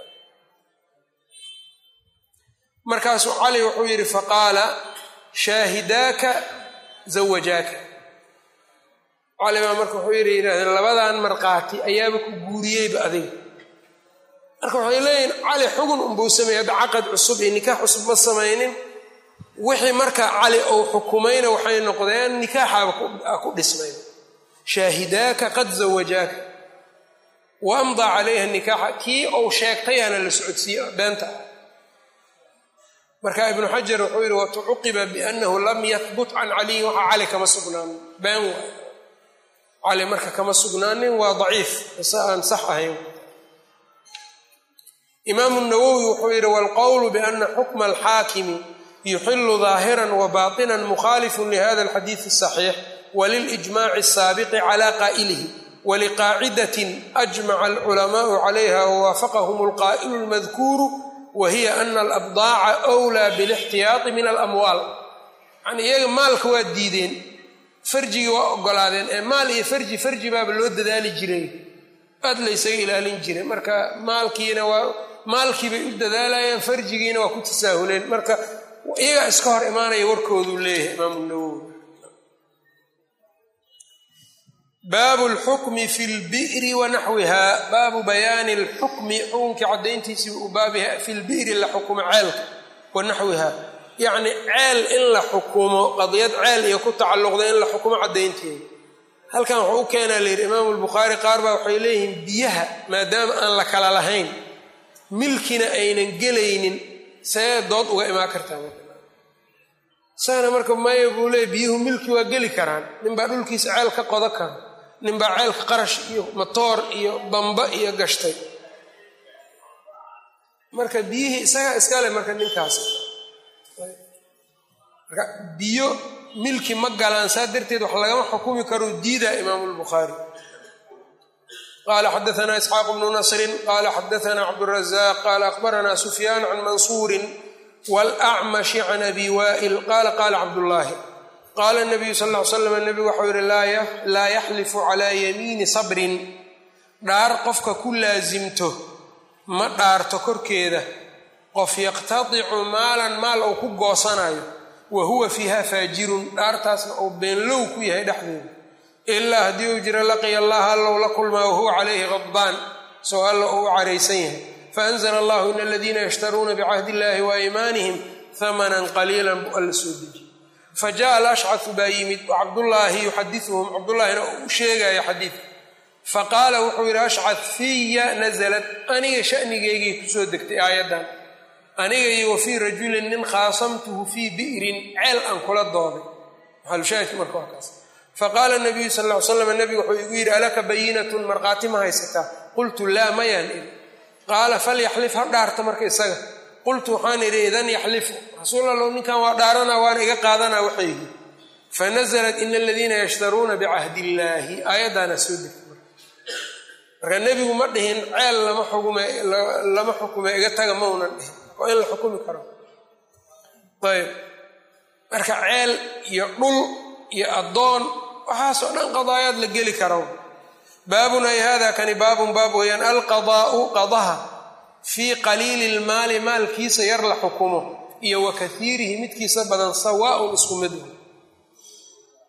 markaasuu cali wuxuu yidhi faqaala shaahidaaka zawajaaka cali baa marka wuxuu yidhi yidhahdeen labadan markhaati ayaaba ku guuriyeyba adiga marka waxay leeyihin cali xugun unbuu sameeyey hadda caqad cusub iyo nikaax cusub ma samaynin wixii marka cali uu xukumayna waxay noqdeen nikaaxaaba ku dhismay shaahidaaka qad zawajaaka wa amdaa calayha nikaaxa kii uu sheegtayaana la socodsiiye beenta marka ibnu xajar wuxuu yidhi watucuqiba biannahu lam yahbut can caliyin waxaa cali kama sugnaanin been waay cali marka kama sugnaanin waa daciif ise aan sax ahayn imaamu nawowi wuxuu yidhi waalqowlu biana xukma alxaakimi yuxilu daahiran wa baatinan mukhaalifun lihada alxadiidi asaxiix walilijmaci asaabiqi cala qaa'ilihi waliqaacidatin ajmaca alculamaau calayha wawaafaqahum alqaa'ilu almadkuuru wa hiya ana alabdaaca wlaa bilixtiyaati min alamwaal yani iyaga maalka waa diideen farjigii waa ogolaadeen ee maal iyo farji farji baaba loo dadaali jiray aad laysaga ilaalin jiray marka maalkiina waa maalkii bay u dadaalayeen farjigiina waa ku tasaahuleen marka iyagaa iska hor imaanaya warkooduu leeyahay imaamu nawowi baabu lxukmi fi lbi'ri wa naxwiha baabu bayaani lxukmi xukunkii caddayntiisii uu baabiha fi lbi'ri la xukumo ceelka wa naxwiha yacni ceel in la xukumo qadiyad ceel iyo ku tacalluqda in la xukumo caddaynteeda halkan wuxuu u keenaa layidhi imaamu lbukhaari qaar baa waxay leeyihiin biyaha maadaama aan la kala lahayn milkina aynan gelaynin see dood uga imaan kartaa isagana marka maya buu leeyay biyuhu milki waa geli karaan ninbaa dhulkiisa ceel ka qodo kara ninbaa ceelka qarash iyo matoor iyo bamba iyo gashtay marka biyihii isagaa iskale marka ninkaas marka biyo milki ma galaan saa darteed wax lagama xukumi karo diidaa imaamu lbukhaari qala xadaana isxaaq bnu nasrin qala xadaana cabdurazaq qala akhbarana sufyaan can mansuurin wlacmashi can abi wa'il qala qala cabdullaahi qaala nabiyu sal ll ly slam nebigu waxau yihi laa yaxlifu calaa yamiini sabrin dhaar qofka ku laasimto ma dhaarto korkeeda qof yaqtadicu maalan maal uu ku goosanayo wa huwa fiiha faajirun dhaartaasna uu beenlow ku yahay dhexdeeda ilaa haddii uu jiro laqiya allaha allow la kulmaa wahuwa calayhi qadbaan soo alla uu u caraysan yahay faanzla allahu in aladiina yashtaruuna bicahdi illahi wa aymaanihim hamanan qaliilan bu alla soo deji fa jaءa alashcafu baa yimid cabdullaahi yuxadiuhum cabdullaahina uu u sheegaya xadiidka faqaala wuxuu yidhi ashcad fiya nasalat aniga shanigeygay kusoo degtay aayaddan aniga iyo wa fii rajulin nin khaasamtuhu fii bi'rin ceel aan kula dooday maxalushaahidka marka waa kaas faqaala nabiyu sal ll ly slam nebigu wuxuu igu yidhi alaka bayinatun markhaati ma haysataa qultu laa mayaan idhi qaala falyaxlif ha dhaarta marka isaga qultu waxaan idhi idan yaxlifu rasuul allow ninkan waa dhaaranaa waana iga qaadanaa waxaygi fanasalat ina aladiina yashtaruuna bicahdi illaahi aayaddaana soo degta marka nebigu ma dhihin ceel lama xukume lama xukume iga taga maunan dhihin waa in la xukumi karo ayb marka ceel iyo dhul iyo addoon waxaasoo dhan qadaayaad la geli karo baabun ay hada kani baabun baab weeyaan alqadaa'u qadaha fii qaliili ilmaali maalkiisa yar la xukumo iyo wa kaiirihi midkiisa badan sawaaun isku mid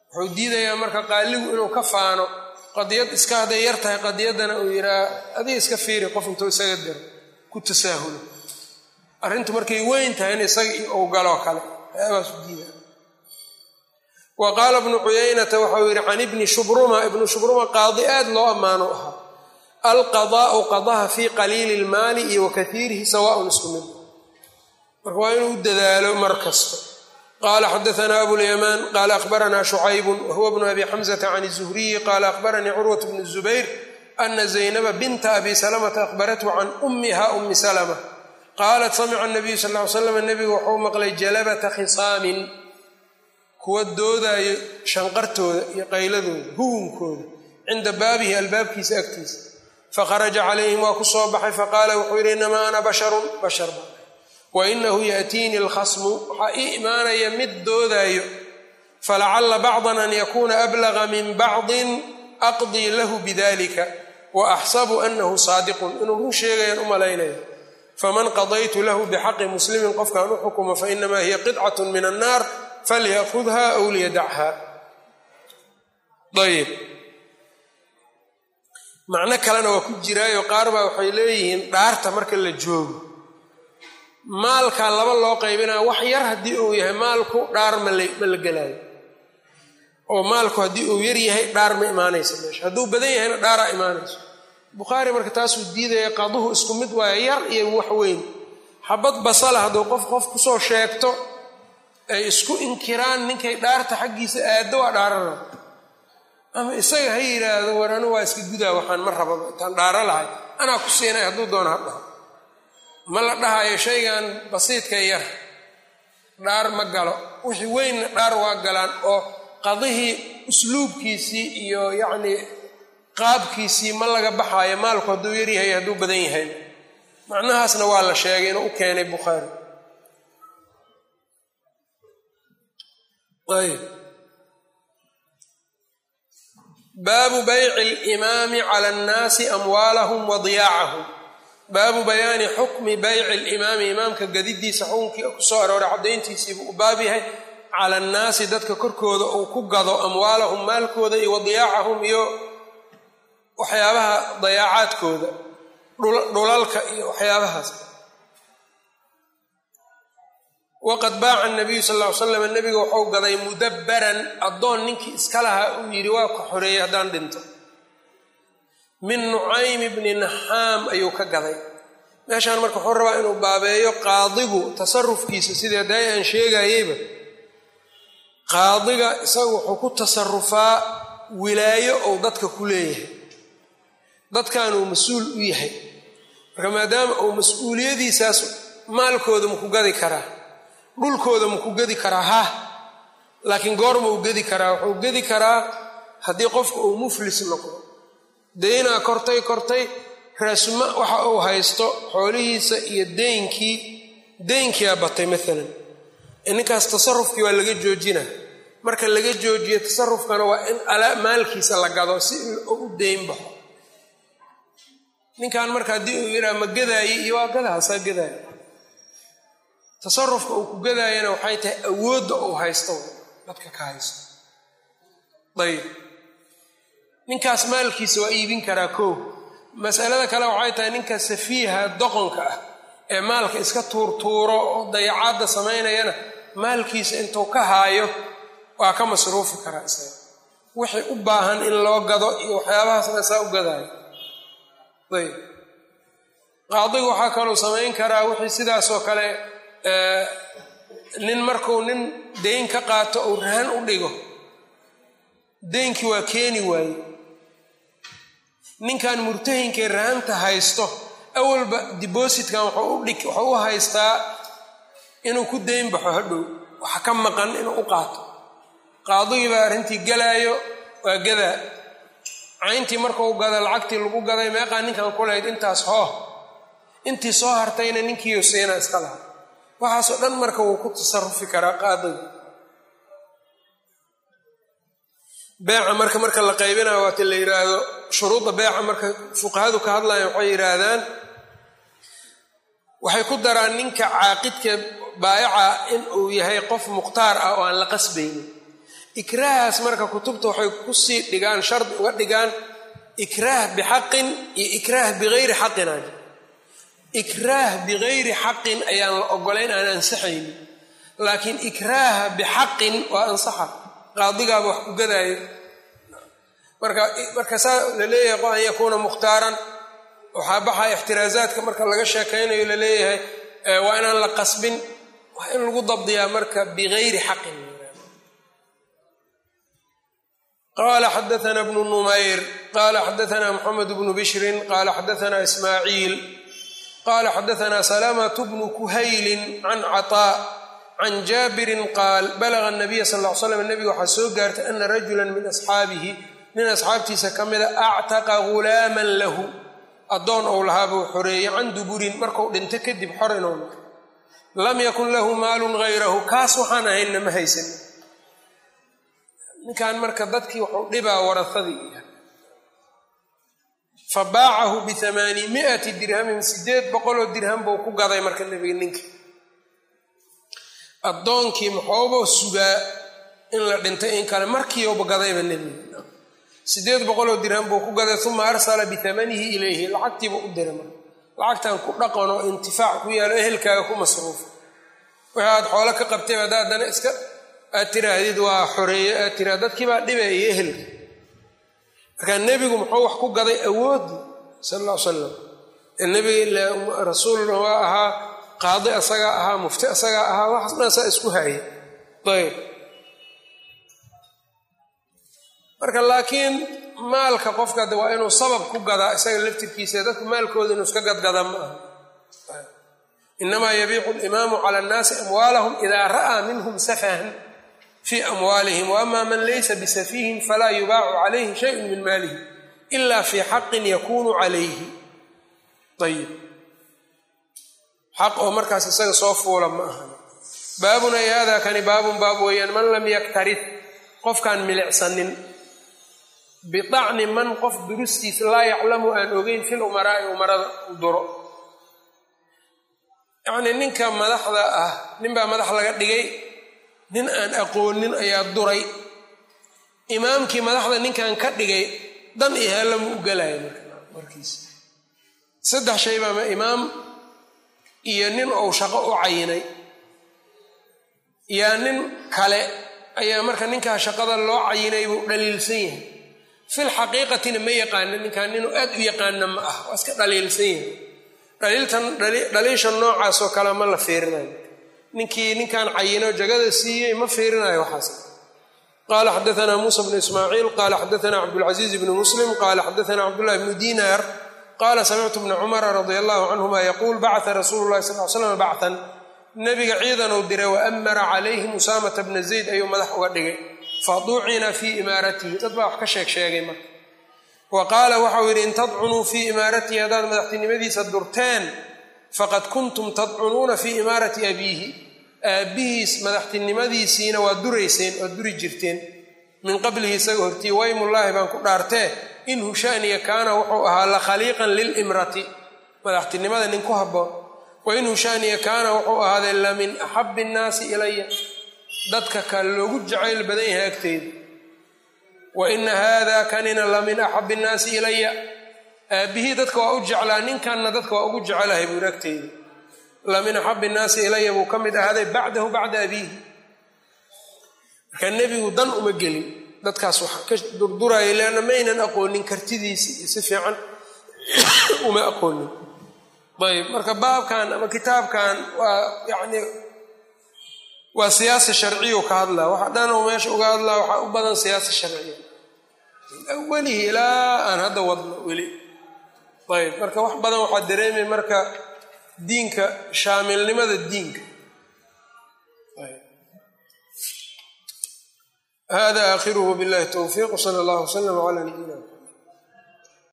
wuxuu diidayaa marka qaaligu inuu ka faano qadiyad iska hadday yar tahay qadiyaddana uu yidhaha adiga iska fiiri qof intuu isaga diro ku tasaahulo arrintu markay weyn tahay in isaga ou galoo kale waxyaabaas u diida wa qaala bnu cuyaynata waxau yidhi can ibni shubruma ibnu shubruma qaadi aad loo ammaano ahaa alqadaa'u qadaha fii qaliili ilmaali iyo wa kaiirihi sawaaun isku mid marka waa inuu u dadaalo mar kasta qala xadaanaa abulyamaan qaala akhbaranaa shucaybun wahuwa bnu abi xamzata can zuhriyi qaala akhbaranii curwat bnu zubayr ana zaynaba binta abi salamata akhbarathu can ummiha ummi salama qaalat samica nabiyu sal ly slam nebigu wuxuu maqlay jalabata khisaamin kuwa doodaayo shanqartooda iyo qayladooda hugunkooda cinda baabihi albaabkiisa agtiisa fakharaja calayhim waa ku soo baxay faqaala wuxuu yidhi inamaa ana basharun bashar ba wainahu yaatiini alkhasmu waxaa ii imaanaya mid doodaayo falacala bacdan an yakuuna ablaga min bacdin aqdii lahu bidalika wa axsabu anahu saadiqun inuu run sheegayaan u malaynayo faman qadaytu lahu bixaqi muslimin qofkaan u xukumo fainamaa hiya qidcat min annaar falyakudha aw liyadachaa ayb macno kalena waa ku jiraayo qaar baa waxay leeyihiin dhaarta marka la joogo maalka laba loo qaybinaya wax yar haddii uu yahay maalku dhaar ma la gelaayo oo maalku haddii uu yar yahay dhaar ma imaanaysa meesha hadduu badan yahayna dhaaraa imaanayso bukhaari marka taasuu diidaya qaduhu isku mid waayo yar iyo wax weyn xabad basala hadduu qof qof kusoo sheegto ay isku inkiraan ninkay dhaarta xaggiisa aaddo waa dhaarana ama isaga ha yidhaahdo war anu waa iska gudaa waxaan ma rababa intaan dhaaro lahay anaa ku siinay hadduu doono ha dhaho ma la dhahayo shaygan basiidka yar dhaar ma galo wixii weynna dhaar waa galaan oo qadihii usluubkiisii iyo yacnii qaabkiisii ma laga baxaayo maalku hadduu yaryahay hadduu badan yahay macnahaasna waa la sheegay inuu u keenay bukhaari ayb baabu bayci alimaami cala annaasi amwaalahum wa diyaacahum baabu bayaani xukmi bayci alimaami imaamka gadidiisa xukunkii ku soo arooray caddayntiisiibuu u baab yahay cala annaasi dadka korkooda uu ku gado amwaalahum maalkooda iyo wadiyaacahum iyo waxyaabaha dayaacaadkooda dhulalka iyo waxyaabahaas waqad baaca nabiyu sal ll ly slam nebiga wuxuu gaday mudabbaran addoon ninkii iska lahaa uu yidhi waa ka xoreeyey haddaan dhinto min nucaym bni naxaam ayuu ka gaday meeshaan marka wuxuu rabaa inuu baabeeyo qaadigu tasarufkiisa sidee daay aan sheegayeyba qaadiga isaga wuxuu ku tasarufaa wilaayo ou dadka ku leeyahay dadkanuu mas-uul u yahay marka maadaama uu mas-uuliyadiisaas maalkooda maku gadi karaa dhulkooda maku gedi karaa ha laakiin goorma uu gedi karaa wuxuu gedi karaa haddii qofka uu muflis noqdo deynaa kortay kortay raasuma waxa uu haysto xoolihiisa iyo deynkii deynkiyaa batay maalan ninkaas tasarufkii waa laga joojina marka laga joojiyo tasarufkana waa in maalkiisa la gado si u deyn baxo ninkan marka haddii uu yidhaha ma gadaaye iyo waa gadahaasaa gadaaya tasarufka uu ku gadaayana waxay tahay awoodda uu haysto dadka ka haysto ayib ninkaas maalkiisa waa iibin karaa koo masalada kale waxay tahay ninka safiiha doqonka ah ee maalka iska tuurtuuro oo dayacaadda samaynayana maalkiisa intuu ka haayo waa ka masruufi karaa isaga wixii u baahan in loo gado iyo waxyaabahaasna saa u gadaayo ayb qaadigu waxaa kaluu samayn karaa wixii sidaasoo kale nin markuu nin deyn ka qaato uu rahan u dhigo deynkii waa keeni waaye ninkan murtahinkay rahanta haysto awalba dibositkan wuxuu u haystaa inuu ku deyn baxo hadhow waxa ka maqan inuu u qaato qaadigii baa arrintii galaayo waa gadaa cayntii markuu gada lacagtii lagu gaday meeqaa ninkan kulahayd intaas hooh intii soo hartayna ninkiiyo siina iska laha waxaasoo dhan marka wuu ku tasarufi karaa qaadiga beeca marka marka la qaybinayo waati la yidhaahdo shuruudda beeca marka fuqahadu ka hadlayan waxay yidhaahdaan waxay ku daraan ninka caaqidka baayaca in uu yahay qof mukhtaar ah oo aan la qasbaynin ikraahaas marka kutubta waxay kusii dhigaan shardi uga dhigaan ikraah bixaqin iyo ikraah bigayri xaqin aan ikraah bigayri xaqin ayaan la ogolayn aan ansaxaynin laakiin ikraaha bixaqin waa ansaxa qaadigaaba wax ku gadaayo marka marka saa la leeyahay qo an yakuuna mukhtaaran waxaa baxaa ixtiraazaadka marka laga sheekaynayo la leeyahay waa inaan la qasbin waa in lagu dabdiyaa marka bigayri xaqin qala xadaana bnu numayr qala xadaana mxamed bnu bishrin qala xadaana ismaaciil qala xadaana salamة bnu kuhaylin can caطاء can jaabirin qaal balaga nabiya sal l slam nebiga waxaa soo gaartay ana rajula min asxaabihi nin asxaabtiisa ka mida actaqa gulaaman lahu addoon ou lahaabuu xoreeyey can duburin marku dhinto kadib xor inuu noqo lam yakun lahu maalun hayrahu kaas waxaan ahaynna ma haysan ninkan marka dadkii wuxuu dhibaa warahadii fa baacahu biamaani miati dirhamin sideed boqoloo dirham buu ku gaday marka nebiga ninka addoonkii maxooba sugaa in la dhintay in kale markiiuba gadayba nebiga sideed boqoloo dirham buu ku gaday uma arsala bitamanihi ilayhi lacagtiibuu u diray marka lacagtan ku dhaqan oo intifaac ku yaalo ehelkaaga ku masruufa wixii aad xoolo ka qabtay hadda haddana iska aad tiraahdid waa xoreeye aad tiraa dadkiibaa dhibeeya ehelka markaa nebigu muxuu wax ku gaday awoodi sal alla ly salam nebiga rasuulna waa ahaa qaadi asagaa ahaa mufti asagaa ahaa waxaas dhan saa isku haaya ayb marka laakiin maalka qofka de waa inuu sabab ku gadaa isaga laftirkiisa dadku maalkooda inuu iska gadgada ma aha inamaa yabiiqu alimaamu cala annaasi amwaalahum idaa ra'aa minhum safahan fii amwaalihim waama man laysa bisafiihin falaa yubaacu calayhi shayun min maalihi ila fii xaqin yakunu calayhi ayib xaq oo markaas isaga soo fuula ma aha baabun ay haadaa kani baabun baab weeyaan man lam yaktarif qofkaan milicsanin bidacni man qof durustiisa laa yaclamu aan ogeyn fil umaraa'i umarada u duro yacnii ninka madaxda ah ninbaa madax laga dhigay nin aan aqoonin ayaa duray imaamkii madaxda ninkan ka dhigay dan iyo heellama u galaya markiisa saddex shay baama imaam iyo nin ou shaqo u cayinay yaa nin kale ayaa marka ninkaa shaqada loo cayinay buu dhaliilsan yahay fil xaqiiqatina ma yaqaana ninkan ninuu aad u yaqaana ma ah waa iska dhaliilsan yahay dhaliiltan dhaliisha noocaasoo kale ma la fiirinayo ninkii ninkan cayino jagada siiyey ma fiirinayo waxaas qala xadaana muusa bnu ismaaciil qala xadaana cabdulcaziiz bnu muslim qala xadaana cabdullahi bnu dinar qala samictu bna cumara radia allahu canhuma yaquul bacata rasuulu llahi sal l slam bactan nabiga ciidanuu diray waamara calayhim usaamata bna zayd ayuu madax uga dhigay faducina fii imaaratihi dad baa wax ka sheeg sheegay marka wa qaala waxau yidhi in tadcunuu fii imaaratihi haddaad madaxtinimadiisa durteen faqad kuntum tadcunuuna fii imaarati abiihi aabbihiis madaxtinimadiisiina waa durayseen waa duri jirteen min qablihi isaga hortii waymullaahi baan ku dhaartee in hushaaniya kaana wuxuu ahaa la khaliiqan lilimrati madaxtinimada nin ku habboon wa in hushaaniya kaana wuxuu ahaaday la min axabbi innaasi ilaya dadka ka loogu jacayl badan yahay agteyda wa ina haada kanina la min axabbi innaasi ilaya aabbihii dadka waa u jeclaa ninkanna dadka waa ugu jecelahay buuri agteyda la min axabbi innaasi ilaya buu ka mid ahaaday bacdahu bacda abiihi marka nebigu dan uma gelin dadkaas wax ka durduraya leanna maynan aqoonin kartidiisi iyo si fiican uma aqoonin ayb marka baabkan ama kitaabkan waa yacni waa siyaasa sharciyu ka hadlaa waxa dhan oo meesha uga hadlaa waxaa u badan siyaasa sharciya min awalihi ilaa aan hadda wadno weli ayb marka wax badan waxaa dareemay marka diinka shaamilnimada diinka hada aakhiruhu billahi towfiiq sala allahu wasalam cala nabiyina